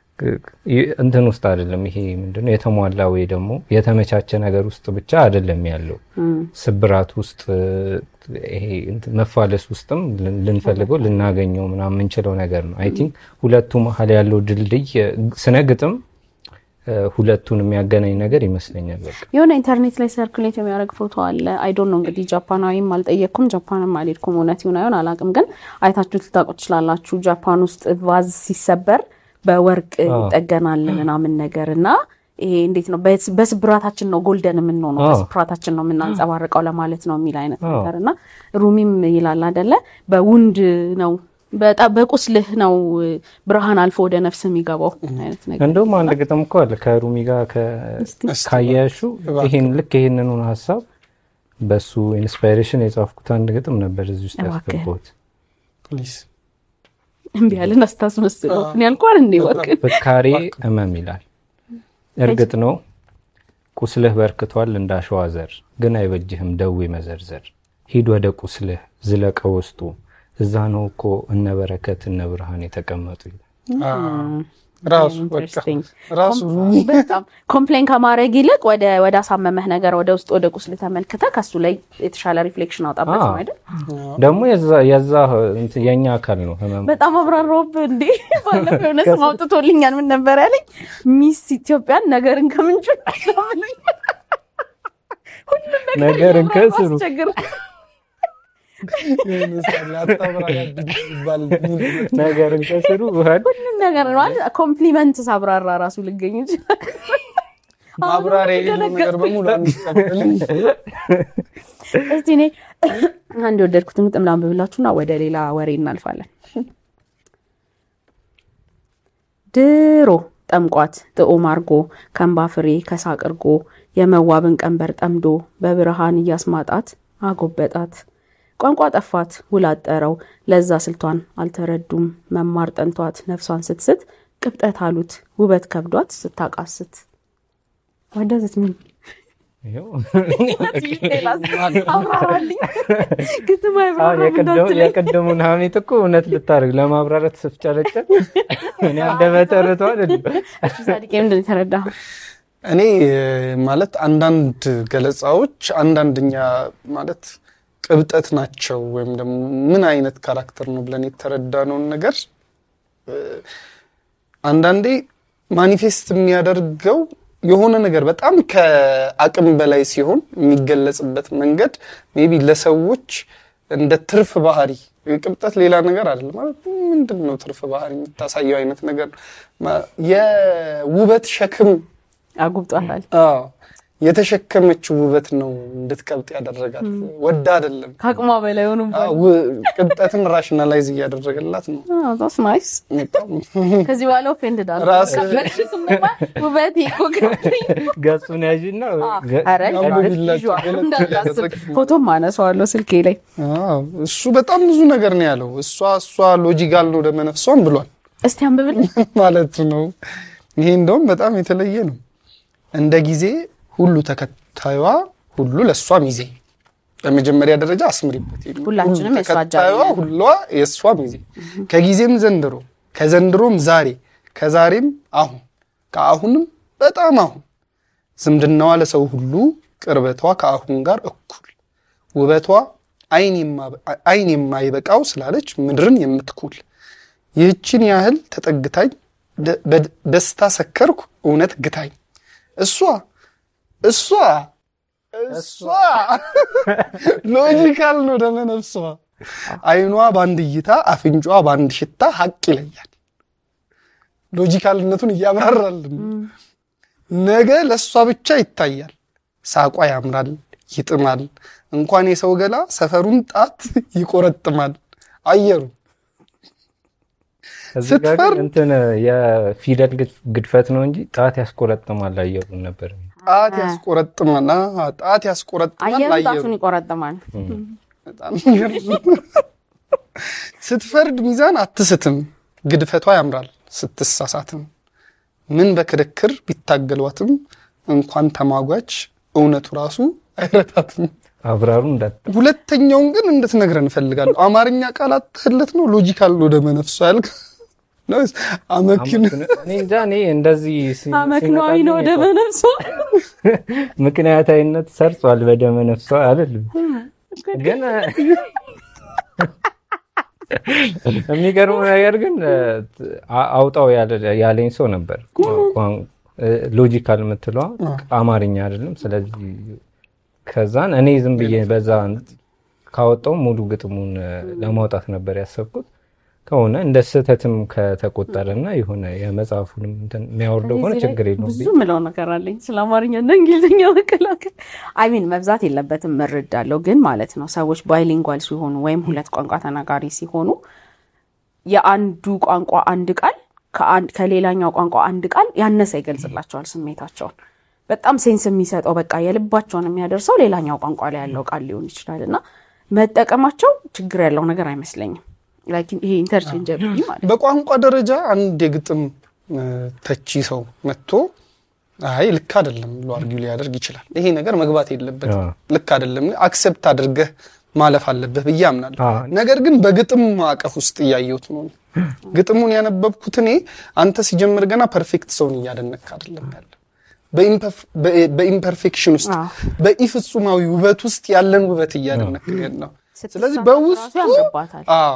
እንትን ውስጥ አይደለም። ይሄ ምንድነው የተሟላ ወይ ደግሞ የተመቻቸ ነገር ውስጥ ብቻ አይደለም ያለው ስብራት ውስጥ ይሄ እንትን መፋለስ ውስጥም ልን- ልንፈልገው ልናገኘው ምናምን የምንችለው ነገር ነው። አይ ቲንክ ሁለቱ መሀል ያለው ድልድይ ስነ ግጥም እ፣ ሁለቱን የሚያገናኝ ነገር ይመስለኛል። በቃ የሆነ ኢንተርኔት ላይ ሰርኩሌት የሚያደርግ ፎቶ አለ። አይዶን ነው እንግዲህ ጃፓናዊም አልጠየቅኩም፣ ጃፓንም አልሄድኩም። እውነት ይሁን አይሆን አላውቅም፣ ግን አይታችሁ ልታውቁ ትችላላችሁ። ጃፓን ውስጥ ቫዝ ሲሰበር በወርቅ ይጠገናል ምናምን ነገር እና ይሄ እንዴት ነው በስ- በስብራታችን ነው ጎልደን የምንሆነው አዎ። በስብራታችን ነው የምናንጸባርቀው ለማለት ነው የሚል አይነት አዎ። ነገር እና ሩሚም ይላል አደለ በውንድ ነው በጣም በቁስልህ ነው ብርሃን አልፎ ወደ ነፍስ የሚገባው አይነት ነገር እንደውም አንድ ግጥም እኮ አለ ከሩሚ ጋር ካያሹ ይሄን ልክ ይሄንኑን ሀሳብ በሱ ኢንስፓይሬሽን የጻፍኩት አንድ ግጥም ነበር እዚህ ውስጥ እባክህ። ያስገባሁት። ፕሊዝ እምቢ ያለን አስታስመስለው እኔ ያልኳል እንዴ ወቅ ፍካሬ እመም ይላል። እርግጥ ነው ቁስልህ በርክቷል እንዳሸዋ ዘር፣ ግን አይበጅህም ደዌ መዘርዘር። ሂድ ወደ ቁስልህ ዝለቀ ውስጡ፣ እዛ ነው እኮ እነ በረከት እነ ብርሃን የተቀመጡ ይላል። ራሱ በቃ ኢንትረስቲንግ። ራሱ ሩሚ በጣም ኮምፕሌን ከማድረግ ይልቅ ወደ ወደ አሳመመህ ነገር ወደ ውስጥ ወደ ቁስል ተመልክተ ከሱ ላይ የተሻለ ሪፍሌክሽን አውጣበት ነው አይደል? ደግሞ የዛ- የዛ እንትን የእኛ አካል ነው ህመም በጣም አብራራውብ እንዴ! ባለፈው የሆነ ስም አውጥቶልኛል። ምን ነበር ያለኝ? ሚስ ኢትዮጵያን ነገርን ከምንጩ ሁሉም ነገር ነገርን ከስሩ አስቸግር ነገርን ከስሩ ውሃድ ሁሉም ነገር ነው አይደል? ኮምፕሊመንት ሳብራራ ራሱ ልገኝ ይችላል። ማብራሪያ የሌለው ነገር በሙሉ አንቀበልም። እስቲ እኔ አንድ የወደድኩትን ግጥም ላንብብላችሁና ወደ ሌላ ወሬ እናልፋለን። ድሮ ጠምቋት ጥዑም አርጎ ከእንባ ፍሬ ከሳቅ እርጎ የመዋብን ቀንበር ጠምዶ በብርሃን እያስማጣት አጎበጣት። ቋንቋ ጠፋት ውል አጠረው ለዛ ስልቷን አልተረዱም መማር ጠንቷት ነፍሷን ስትስት ቅብጠት አሉት ውበት ከብዷት ስታቃስት ወደዝት ምን ይኸው። አብራራልኝ ግጥም አሁን አይብራራም የቅድሙ- እንዳትለኝ። የቅድሙን ሀሜት እኮ እውነት ልታደርግ ለማብራራት ስፍጨረጨር እኔ አንደበተርቷ አይደለም እሺ፣ ሳዲቄ ምንድን ነው የተረዳኸው? እኔ ማለት አንዳንድ ገለጻዎች አንዳንድኛ ማለት ቅብጠት ናቸው ወይም ደግሞ ምን አይነት ካራክተር ነው ብለን የተረዳነውን ነገር እ፣ አንዳንዴ ማኒፌስት የሚያደርገው የሆነ ነገር በጣም ከአቅም በላይ ሲሆን የሚገለጽበት መንገድ ሜቢ ለሰዎች እንደ ትርፍ ባህሪ ቅብጠት ሌላ ነገር አይደለም። ማለት ምንድን ነው ትርፍ ባህሪ የምታሳየው አይነት ነገር ነው። ማ- የውበት ሸክም አጉብጧታል። አዎ የተሸከመችው ውበት ነው እንድትቀብጥ ያደረጋት ወዳ አይደለም። ከአቅሟ በላይ ሆኑ አዎ፣ ው- ቅብጠትን ራሽናላይዝ እያደረገላት ነው። ናይስ በጣም ከዚህ በኋላ ኦፌንድ ዳል ራስ- ውበት እኮ ገብቶኝ ገጹን ያዥና ገ- ኧረ አንብቢላቸው፣ ይዤዋለሁ ገለጥ እንዳታስብ እያደረግሽ ነው። ፎቶም አነሳዋለሁ ስልኬ ላይ አዎ፣ እሱ በጣም ብዙ ነገር ነው ያለው። እሷ እሷ ሎጂካል ነው ደመነፍሷን ብሏል እስቲ አንብብል ማለት ነው። ይሄ እንደውም በጣም የተለየ ነው። እንደ ጊዜ ሁሉ ተከታዩዋ ሁሉ ለእሷ ሚዜ። በመጀመሪያ ደረጃ አስምሪበት። ይሄ ነው። ሁላችንም ሁሉ የእሷ ተከታዩዋ አጃቢ ነን። ሁሏ የእሷ ሚዜ። ከጊዜም ዘንድሮ ከዘንድሮም ዛሬ ከዛሬም አሁን ከአሁንም በጣም አሁን ዝምድናዋ ለሰው ሁሉ ቅርበቷ ከአሁን ጋር እኩል ውበቷ ዓይን የማ- ዓይን የማይበቃው ስላለች ምድርን የምትኩል ይህችን ያህል ተጠግታኝ ደ- በደ- ደስታ ሰከርኩ እውነት ግታኝ እሷ እሷ እሷ ሎጂካል ነው ደመነፍሷ ዓይኗ በአንድ እይታ አፍንጫዋ በአንድ ሽታ ሀቅ ይለያል። ሎጂካልነቱን እያብራራልን ነገ ለእሷ ብቻ ይታያል። ሳቋ ያምራል፣ ይጥማል። እንኳን የሰው ገላ ሰፈሩን ጣት ይቆረጥማል አየሩ እዚህ ጋር ግን ስትፈርድ- እንትን የፊደል ግድ- ግድፈት ነው እንጂ ጣት ያስቆረጥማል አየሩን ነበር። ጣት ያስቆረጥማል። አዎ፣ ጣት ያስቆረጥማል አየሩ አየሩ ጣቱን ይቆረጥማል በጣም የሚገርም ነው። ስትፈርድ ሚዛን አትስትም፣ ግድፈቷ ያምራል ስትሳሳትም። ምን በክርክር ቢታገሏትም እንኳን ተሟጓች እውነቱ ራሱ አይረታትም። አብራሩ እንዳት ሁለተኛውን ግን እንድትነግረን እፈልጋለሁ። አማርኛ ቃል አጥተህለት ነው ሎጂካል ነው ደመነፍሷ ያልክ ነው? አመኪን እኔ እንጃ እኔ እንደዚህ ሲ- አመክኗዊ ነው ሲመጣልኝ ደመ ነፍሷ ምክንያታዊነት ሰርጿል በደመ ነፍሷ አይደለም። ግን የሚገርመው ነገር ግን አ- አውጣው ያለ- ያለኝ ሰው ነበር። ቋን- ሎጂካል የምትለዋ አማርኛ አይደለም። ስለዚህ ከዛን እኔ ዝም ብዬ በዛ ካወጣው ሙሉ ግጥሙን ለማውጣት ነበር ያሰብኩት። ከሆነ እንደ ስህተትም ከተቆጠረና የሆነ የመጽሐፉንም እንትን የሚያወርደው ከሆነ እዚህ ላይ ችግር የለውም ብዙ ብዬ ምለው ነገር አለኝ ስለ አማርኛ እና እንግሊዝኛ መቀላቀል አይሚን መብዛት የለበትም እረዳለሁ። ግን ማለት ነው ሰዎች ባይሊንጓል ሲሆኑ ወይም ሁለት ቋንቋ ተናጋሪ ሲሆኑ የአንዱ ቋንቋ አንድ ቃል ከአንድ- ከሌላኛው ቋንቋ አንድ ቃል ያነሰ ይገልጽላቸዋል ስሜታቸውን። በጣም ሴንስ የሚሰጠው በቃ የልባቸውን የሚያደርሰው ሌላኛው ቋንቋ ላይ ያለው ቃል ሊሆን ይችላል እና መጠቀማቸው ችግር ያለው ነገር አይመስለኝም። ላይክ ይሄ ኢንተርቼንጀብል ማለት በቋንቋ ደረጃ አንድ የግጥም እ፣ ተቺ ሰው መጥቶ አይ ልክ አይደለም ብሎ አርጊው ሊያደርግ ይችላል። ይሄ ነገር መግባት የለበትም አዎ። ልክ አይደለም አክሴፕት አድርገህ ማለፍ አለብህ ብዬ አምናለሁ። አዎ። ነገር ግን በግጥም ማዕቀፍ ውስጥ እያየሁት ነው። ግጥሙን ያነበብኩት እኔ አንተ ሲጀምር ገና ፐርፌክት ሰውን እያደነክ አይደለም ያለ በኢምፐርፌክሽን ውስጥ አዎ። በኢፍጹማዊ ውበት ውስጥ ያለን ውበት እያደነክ ነው። ስለዚህ ስትሳሳት በውስጡ ራሱ ያምርባታል። አዎ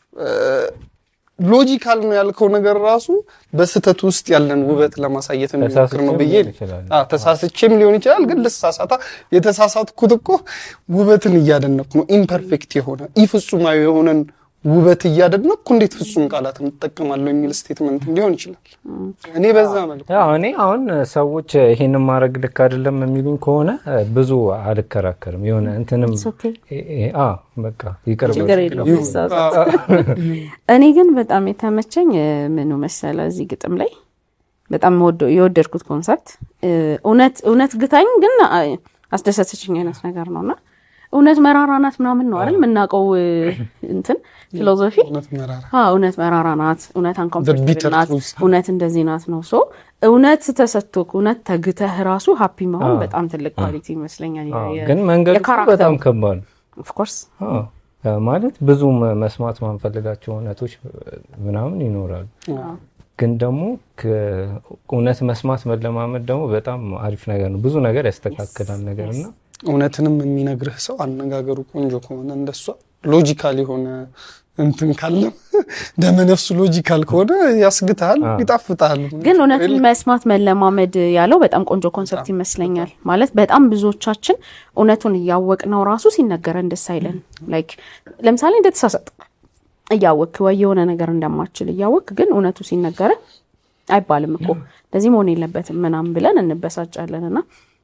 ሎጂካል ነው ያልከው ነገር ራሱ በስህተት ውስጥ ያለን ውበት ለማሳየት የሚሞክር ነው ተሳስቼም ብዬ ሊሆን ይችላል። አዎ፣ ተሳስቼም ሊሆን ይችላል። ግን ልሳሳታ የተሳሳትኩት እኮ ውበትን እያደነኩ ነው። ኢምፐርፌክት የሆነ ኢፍጹማዊ የሆነን ውበት እያደነኩ እንዴት ፍጹም ቃላት እጠቀማለሁ የሚል ስቴትመንት ሊሆን ይችላል። እኔ በዛ መልኩ ያው እኔ አሁን ሰዎች ይሄንን ማድረግ ልክ አይደለም የሚሉኝ ከሆነ ብዙ አልከራከርም። የሆነ እንትንም It's okay። እ- እ- አ በቃ ይቅር በሉ። ችግር የለውም። ይሁን። ይሳሳት። አዎ። እኔ ግን በጣም የተመቸኝ እ፣ ምኑ መሰለ እዚህ ግጥም ላይ በጣም ወዶ- የወደድኩት ኮንሰርት እውነት እውነት ግታኝ ግን አ፣ አስደሰተችኝ አይነት ነገር ነውና እውነት መራራ ናት ምናምን ነው አይደል የምናውቀው እ፣ እንትን ፊሎዞፊ እውነት መራራ አ፣ እውነት መራራ ናት፣ እውነት bitter አንኮምፎርታብል ናት፣ truth። እውነት እንደዚህ ናት ነው። ሶ እውነት ተሰጥቶክ እውነት ተግተህ ራሱ ሀፒ መሆን በጣም ትልቅ ኳሊቲ ይመስለኛል። አዎ፣ ግን መንገዱ እኮ በጣም ከባድ ነው። ኦፍኮርስ አዎ፣ ማለት ብዙ መ- መስማት ማንፈልጋቸው እውነቶች ምናምን ይኖራሉ። ግን ደግሞ ከ- እውነት መስማት መለማመድ ደግሞ በጣም አሪፍ ነገር ነው። ብዙ ነገር ያስተካክላል ነገር እና እውነትንም የሚነግርህ ሰው አነጋገሩ ቆንጆ ከሆነ እንደሷ ሎጂካል የሆነ እንትን ካለ ደመነፍሱ ሎጂካል ከሆነ ያስግታል፣ ይጣፍጣል። ግን እውነትን መስማት መለማመድ ያለው በጣም ቆንጆ ኮንሰፕት ይመስለኛል። ማለት በጣም ብዙዎቻችን እውነቱን እያወቅነው ራሱ ሲነገረን ደስ አይለን። ላይክ ለምሳሌ እንደተሳሳጥ እያወቅ ወይ የሆነ ነገር እንደማችል እያወቅ ግን እውነቱ ሲነገረን አይባልም እኮ እንደዚህ መሆን የለበትም ምናምን ብለን እንበሳጫለን እና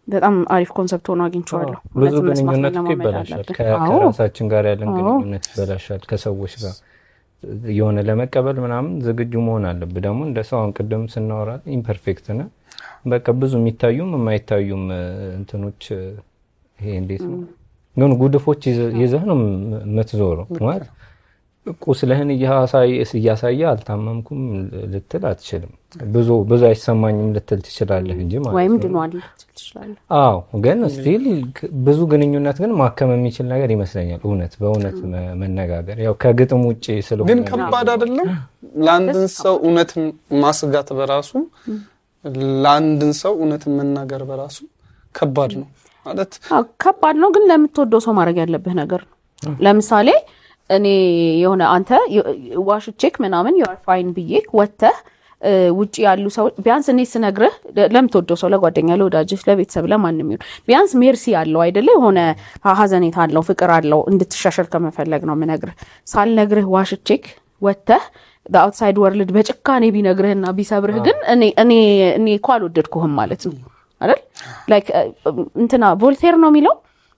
በጣም አሪፍ ኮንሰፕት ሆኖ አግኝቼዋለሁ። ብዙ እውነትን መስማት ግንኙነት እኮ መለማመድ ይበላሻል። አለብን። ከ- አዎ። ከራሳችን ጋር ያለን አዎ። ግንኙነት ይበላሻል። ከሰዎች ጋር የሆነ ለመቀበል ምናምን ዝግጁ መሆን አለብህ። ደግሞ እንደ ሰው አሁን ቅድም ስናወራ ኢምፐርፌክት ነ በቃ ብዙ የሚታዩም የማይታዩም እ፣ እንትኖች እ፣ ይሄ እንዴት ነው ግን ጉድፎች ይዘ- ይዘህ ነው የም- የምትዞረው ማለት ቁስልህን እያሳየ- እያሳየ አልታመምኩም ልትል አትችልም። ብዙ ብዙ አይሰማኝም ልትል ትችላለህ እንጂ ማለት ወይም ነው። ድኗል ልትል ትችላለህ። አዎ ግን ስቲል ብዙ ግንኙነት ግን ማከም የሚችል ነገር ይመስለኛል። እውነት በእውነት መ- መነጋገር ያው ከግጥም ውጭ ስለሆነ ግን ከባድ አይደለም ለአንድን ሰው እውነትን ማስጋት በራሱ ለአንድን ሰው እውነትን መናገር በራሱ ከባድ ነው ማለት አዎ፣ ከባድ ነው ግን ለምትወደው ሰው ማድረግ ያለብህ ነገር ነው። ለምሳሌ እኔ የሆነ አንተ ዋሽቼክ ምናምን ዩአር ፋይን ብዬ ወጥተህ እ፣ ውጭ ያሉ ሰዎች ቢያንስ እኔ ስነግርህ ለ- ለምትወደው ሰው ለጓደኛ፣ ለወዳጅህ፣ ለቤተሰብ፣ ለማንም ይሁን ቢያንስ ሜርሲ አለው አይደለ? የሆነ ሀዘኔታ አለው ፍቅር አለው እንድትሻሸል ከመፈለግ ነው ምነግርህ። ሳልነግርህ ዋሽቼክ ወጥተህ አውትሳይድ ወርልድ በጭካኔ ቢነግርህና ቢሰብርህ ግን እኔ እኔ እኔ እኮ አልወደድኩህም ማለት ነው አይደል? ላይክ እንትና ቮልቴር ነው የሚለው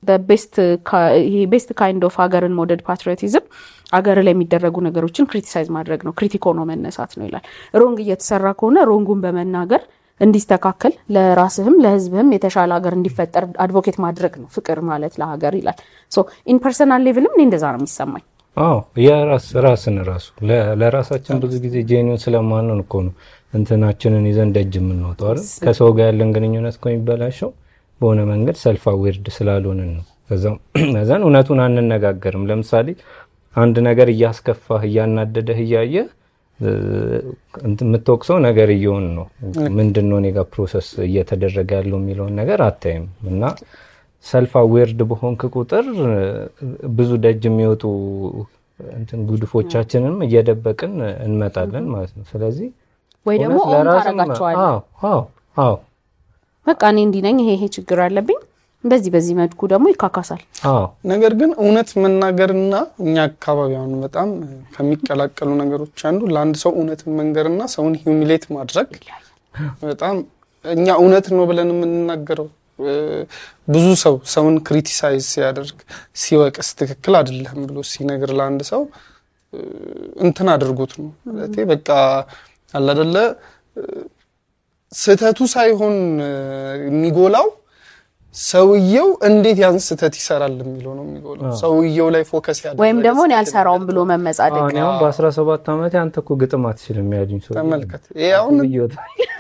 ቤስት ካይንድ ኦፍ ሀገርን መውደድ ፓትሪዮቲዝም ሀገር ላይ የሚደረጉ ነገሮችን ክሪቲሳይዝ ማድረግ ነው፣ ክሪቲክ ሆኖ መነሳት ነው ይላል። ሮንግ እየተሰራ ከሆነ ሮንጉን በመናገር እንዲስተካከል ለራስህም ለህዝብህም የተሻለ ሀገር እንዲፈጠር አድቮኬት ማድረግ ነው ፍቅር ማለት ለሀገር ይላል። ሶ ኢን ፐርሰናል ሌቭልም እኔ እንደዛ ነው የሚሰማኝ። አዎ የራስ ራስን ራሱ ለ- ለራሳችን ብዙ ጊዜ ጄኒውን ስለማንሆን እኮ ነው እንትናችንን ይዘን ደጅ የምንወጣው አይደል? ከሰው ጋር ያለን ግንኙነት እኮ የሚበላሸው በሆነ መንገድ ሰልፍ አዌርድ ስላልሆንን ነው። ከዛም ከዛን እውነቱን አንነጋገርም። ለምሳሌ አንድ ነገር እያስከፋህ እያናደደህ እያየ እ፣ እንትን የምትወቅሰው ነገር እየሆን ነው ምንድን ነው እኔ ጋር ፕሮሰስ እየተደረገ ያለው የሚለውን ነገር አታይም እና ሰልፍ አዌርድ በሆንክ ቁጥር እ፣ ብዙ ደጅ የሚወጡ እንትን ጉድፎቻችንም እየደበቅን እንመጣለን ማለት ነው። ስለዚህ ወይ ደግሞ እውነት ኦን ለራስም- ታረጋቸዋለህ። አዎ አዎ አዎ በቃ እኔ እንዲህ ነኝ፣ ይሄ ይሄ ችግር አለብኝ፣ በዚህ በዚህ መልኩ ደግሞ ይካካሳል። አዎ ነገር ግን እውነት መናገርና እኛ አካባቢ አሁን በጣም ከሚቀላቀሉ ነገሮች አንዱ ለአንድ ሰው እውነትን መንገርና ሰውን ሂውሚሌት ማድረግ በጣም እኛ እውነት ነው ብለን የምንናገረው እ፣ ብዙ ሰው ሰውን ክሪቲሳይዝ ሲያደርግ ሲወቅስ ትክክል አይደለም ብሎ ሲነግር ለአንድ ሰው እ፣ እንትን አድርጎት ነው ማለቴ በቃ አለ አይደለ እ፣ ስህተቱ ሳይሆን እ፣ የሚጎላው ሰውየው እንዴት ያን ስህተት ይሰራል የሚለው ነው የሚጎላው። ሰውየው ላይ ፎከስ ያደረገ ወይም ደግሞ እኔ ስህተት አልሰራውም ብሎ መመጻደቅ አሁን ያሁን በ17 ዓመት አንተ እኮ ግጥም አትችልም ያሉኝ ሰው ተመልከት። ይሄ አሁን ብዬወጣ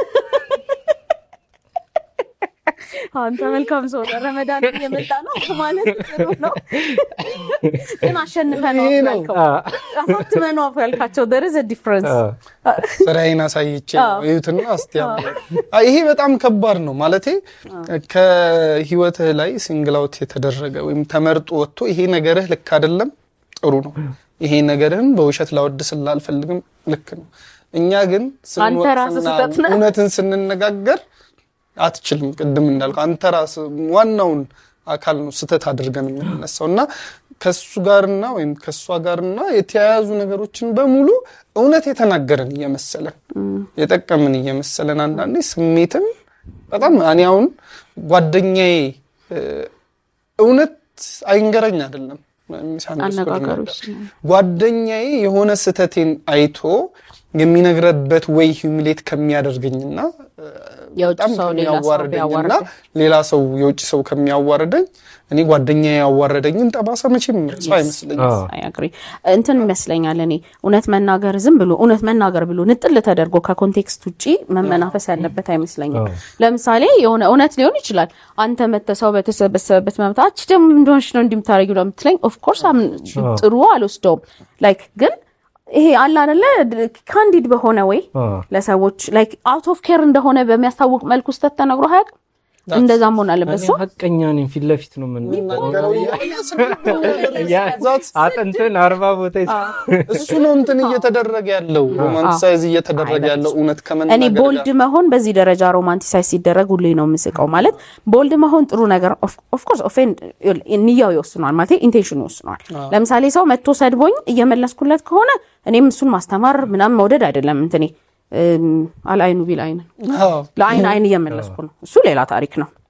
አንተ መልካም ሰው ነህ። ረመዳን እየመጣ ነው ማለት ጥሩ ነው፣ ግን አሸንፈህ ነው ይሄ ነው። ያልከው። አሳትመህ ነው ያልካቸው። there is a difference። ስራዬን አሳይቼ ነው እዩትና እስቲ ያምጣ። አይ ይሄ በጣም ከባድ ነው ማለቴ ከህይወትህ ላይ ሲንግል አውት የተደረገ ወይም ተመርጦ ወጥቶ ይሄ ነገርህ ልክ አይደለም፣ ጥሩ ነው፣ ይሄ ነገርህን በውሸት ላወድስልህ አልፈልግም፣ ልክ ነው። እኛ ግን አንተ ራስህ ስንወቅስና ስህተት ነህ። እውነትን ስንነጋገር አትችልም። ቅድም እንዳልኩ አንተ ራስህ ዋናውን አካል ነው ስህተት አድርገን የምንነሳው እና ከሱ ጋርና ወይም ከእሷ ጋርና የተያያዙ ነገሮችን በሙሉ እውነት የተናገረን እየመሰለን የጠቀምን እየመሰለን አንዳንዴ ስሜትን በጣም እኔ አሁን ጓደኛዬ እ፣ እውነት አይንገረኝ አይደለም ሚስአንደርስታንድ አነጋገሮች ነገር። ጓደኛዬ የሆነ ስህተቴን አይቶ የሚነግረበት ወይ ሂሚሌት ከሚያደርገኝና እ፣ የውጭ በጣም ሰው ሌላ ሰው ከሚያዋርደኝና ቢያዋርደኝ ሌላ ሰው የውጭ ሰው ከሚያዋርደኝ እኔ ጓደኛዬ ያዋረደኝን ጠባሳ መቼም ሰው አይመስለኝም። አዎ አይ አግሪ እንትን ይመስለኛል። እኔ እውነት መናገር ዝም ብሎ እውነት መናገር ብሎ ንጥል ተደርጎ ከኮንቴክስት ውጪ መመናፈስ ያለበት አይመስለኝም። ለምሳሌ የሆነ እውነት ሊሆን ይችላል። አንተ መተህ ሰው በተሰበሰበበት መምታች ደግሞ እንደሆንሽ ነው እንዲህ የምታደርጊው ነው የምትለኝ። ኦፍኮርስ ጥሩ አልወስደውም። ላይክ ግን ይሄ አለ አይደለ ካንዲድ በሆነ ወይ አዎ ለሰዎች ላይክ አውት ኦፍ ኬር እንደሆነ በሚያስታውቅ መልኩ ስተት ተነግሮ አያውቅም። እንደዛ መሆን አለበት እኔ ሰው ሀቀኛ ነኝ። ፊት ለፊት ነው ነገረው የምንናገረው። ያ That's- አጥንትን አርባ ቦታ ይዘ- እሱ ነው እንትን እየተደረረ ያለው ሮማንቲሳይዝ እየተደረገ ያለው እውነት እኔ ከመናገር ቦልድ ጋር መሆን በዚህ ደረጃ ሮማንቲሳይዝ ሲደረግ ሁሌ ነው የምስቀው። ማለት ቦልድ መሆን ጥሩ ነገር ኦፍኮርስ ኦፌንድ ንያው ይወስኗል፣ ማለት ኢንቴንሽኑ ይወስኗል። ለምሳሌ ሰው መጥቶ ሰድቦኝ እየመለስኩለት ከሆነ እኔም እሱን ማስተማር ምናምን መውደድ አይደለም እንትኔ እም፣ አልአይኑ ቢል አይን አዎ። ለአይን አይን እየመለስኩ ነው። እሱ ሌላ ታሪክ ነው።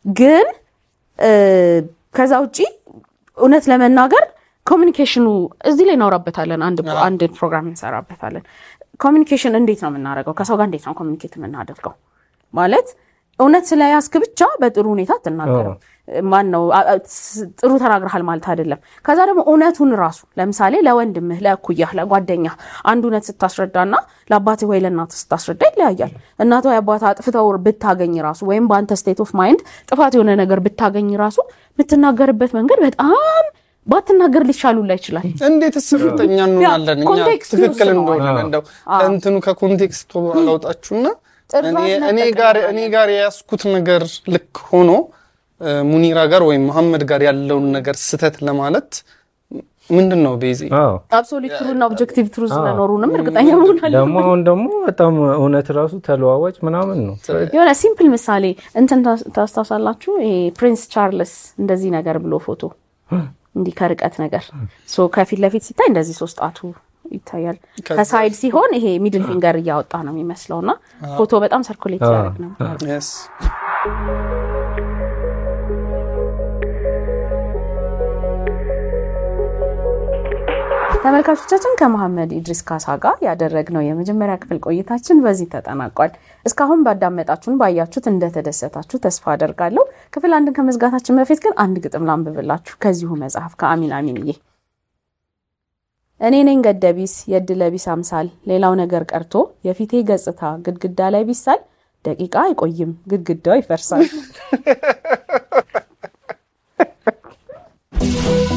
ግን እ፣ ከዛ ውጪ እውነት ለመናገር ኮሚኒኬሽኑ እዚህ ላይ እናወራበታለን። አንድ አንድ ፕሮግራም እንሰራበታለን። ኮሚኒኬሽን እንዴት ነው የምናደርገው? ከሰው ጋር እንዴት ነው ኮሚኒኬት የምናደርገው? ማለት እውነት ስለያዝክ ብቻ በጥሩ ሁኔታ አትናገርም። ማን ነው አ- አ- ስ- ጥሩ ተናግረሃል ማለት አይደለም። ከዛ ደግሞ እውነቱን ራሱ ለምሳሌ ለወንድምህ፣ ለእኩያህ፣ ለጓደኛህ አንድ እውነት ስታስረዳና ለአባትህ ወይ ለእናትህ ስታስረዳ ይለያያል። እናትህ ወይ አባትህ አጥፍተው ብታገኝ ራሱ ወይም በአንተ ስቴት ኦፍ ማይንድ ጥፋት የሆነ ነገር ብታገኝ ራሱ የምትናገርበት መንገድ በጣም ባትናገር ሊሻሉላ ይችላል። እንዴት እርግጠኛ እንሆናለን እኛ ኮንቴክስቱ ትክክል ውስጥ ነው እንደሆነ አዎ። እንደው ከእንትኑ ከኮንቴክስቱ አላውጣችሁና ጭራሽ እኔ እኔ መጠቀም ጋር እኔ ጋር የያዝኩት ነገር ልክ ሆኖ እ፣ ሙኒራ ጋር ወይም መሐመድ ጋር ያለውን ነገር ስተት ለማለት ምንድን ነው ቤዚ አዎ አብሶሉት ትሩና ኦብጀክቲቭ ትሩዝ መኖሩንም እርግጠኛ መሆን አለ ደግሞ አሁን ደግሞ በጣም እውነት ራሱ ተለዋዋጭ ምናምን ነው። የሆነ ሲምፕል ምሳሌ እንትን ታስ- ታስታውሳላችሁ? ይሄ ፕሪንስ ቻርልስ እንደዚህ ነገር ብሎ ፎቶ እንዲህ ከርቀት ነገር ሶ ከፊት ለፊት ሲታይ እንደዚህ ሶስት ጣቱ ይታያል። ከዛ- ከሳይድ ሲሆን ይሄ ሚድል ፊንገር እያወጣ ነው የሚመስለው እና ፎቶ በጣም ሰርኩሌት ያደርግ ነበር። Yes. ተመልካቾቻችን ከመሐመድ ኢድሪስ ካሳ ጋር ያደረግነው የመጀመሪያ ክፍል ቆይታችን በዚህ ተጠናቋል። እስካሁን ባዳመጣችሁን ባያችሁት እንደተደሰታችሁ ተስፋ አደርጋለሁ። ክፍል አንድን ከመዝጋታችን በፊት ግን አንድ ግጥም ላንብብላችሁ ከዚሁ መጽሐፍ ከአሚን አሚንዬ። እኔ ነኝ ገደቢስ የእድለቢስ አምሳል ሌላው ነገር ቀርቶ የፊቴ ገጽታ ግድግዳ ላይ ቢሳል ደቂቃ አይቆይም ግድግዳው ይፈርሳል።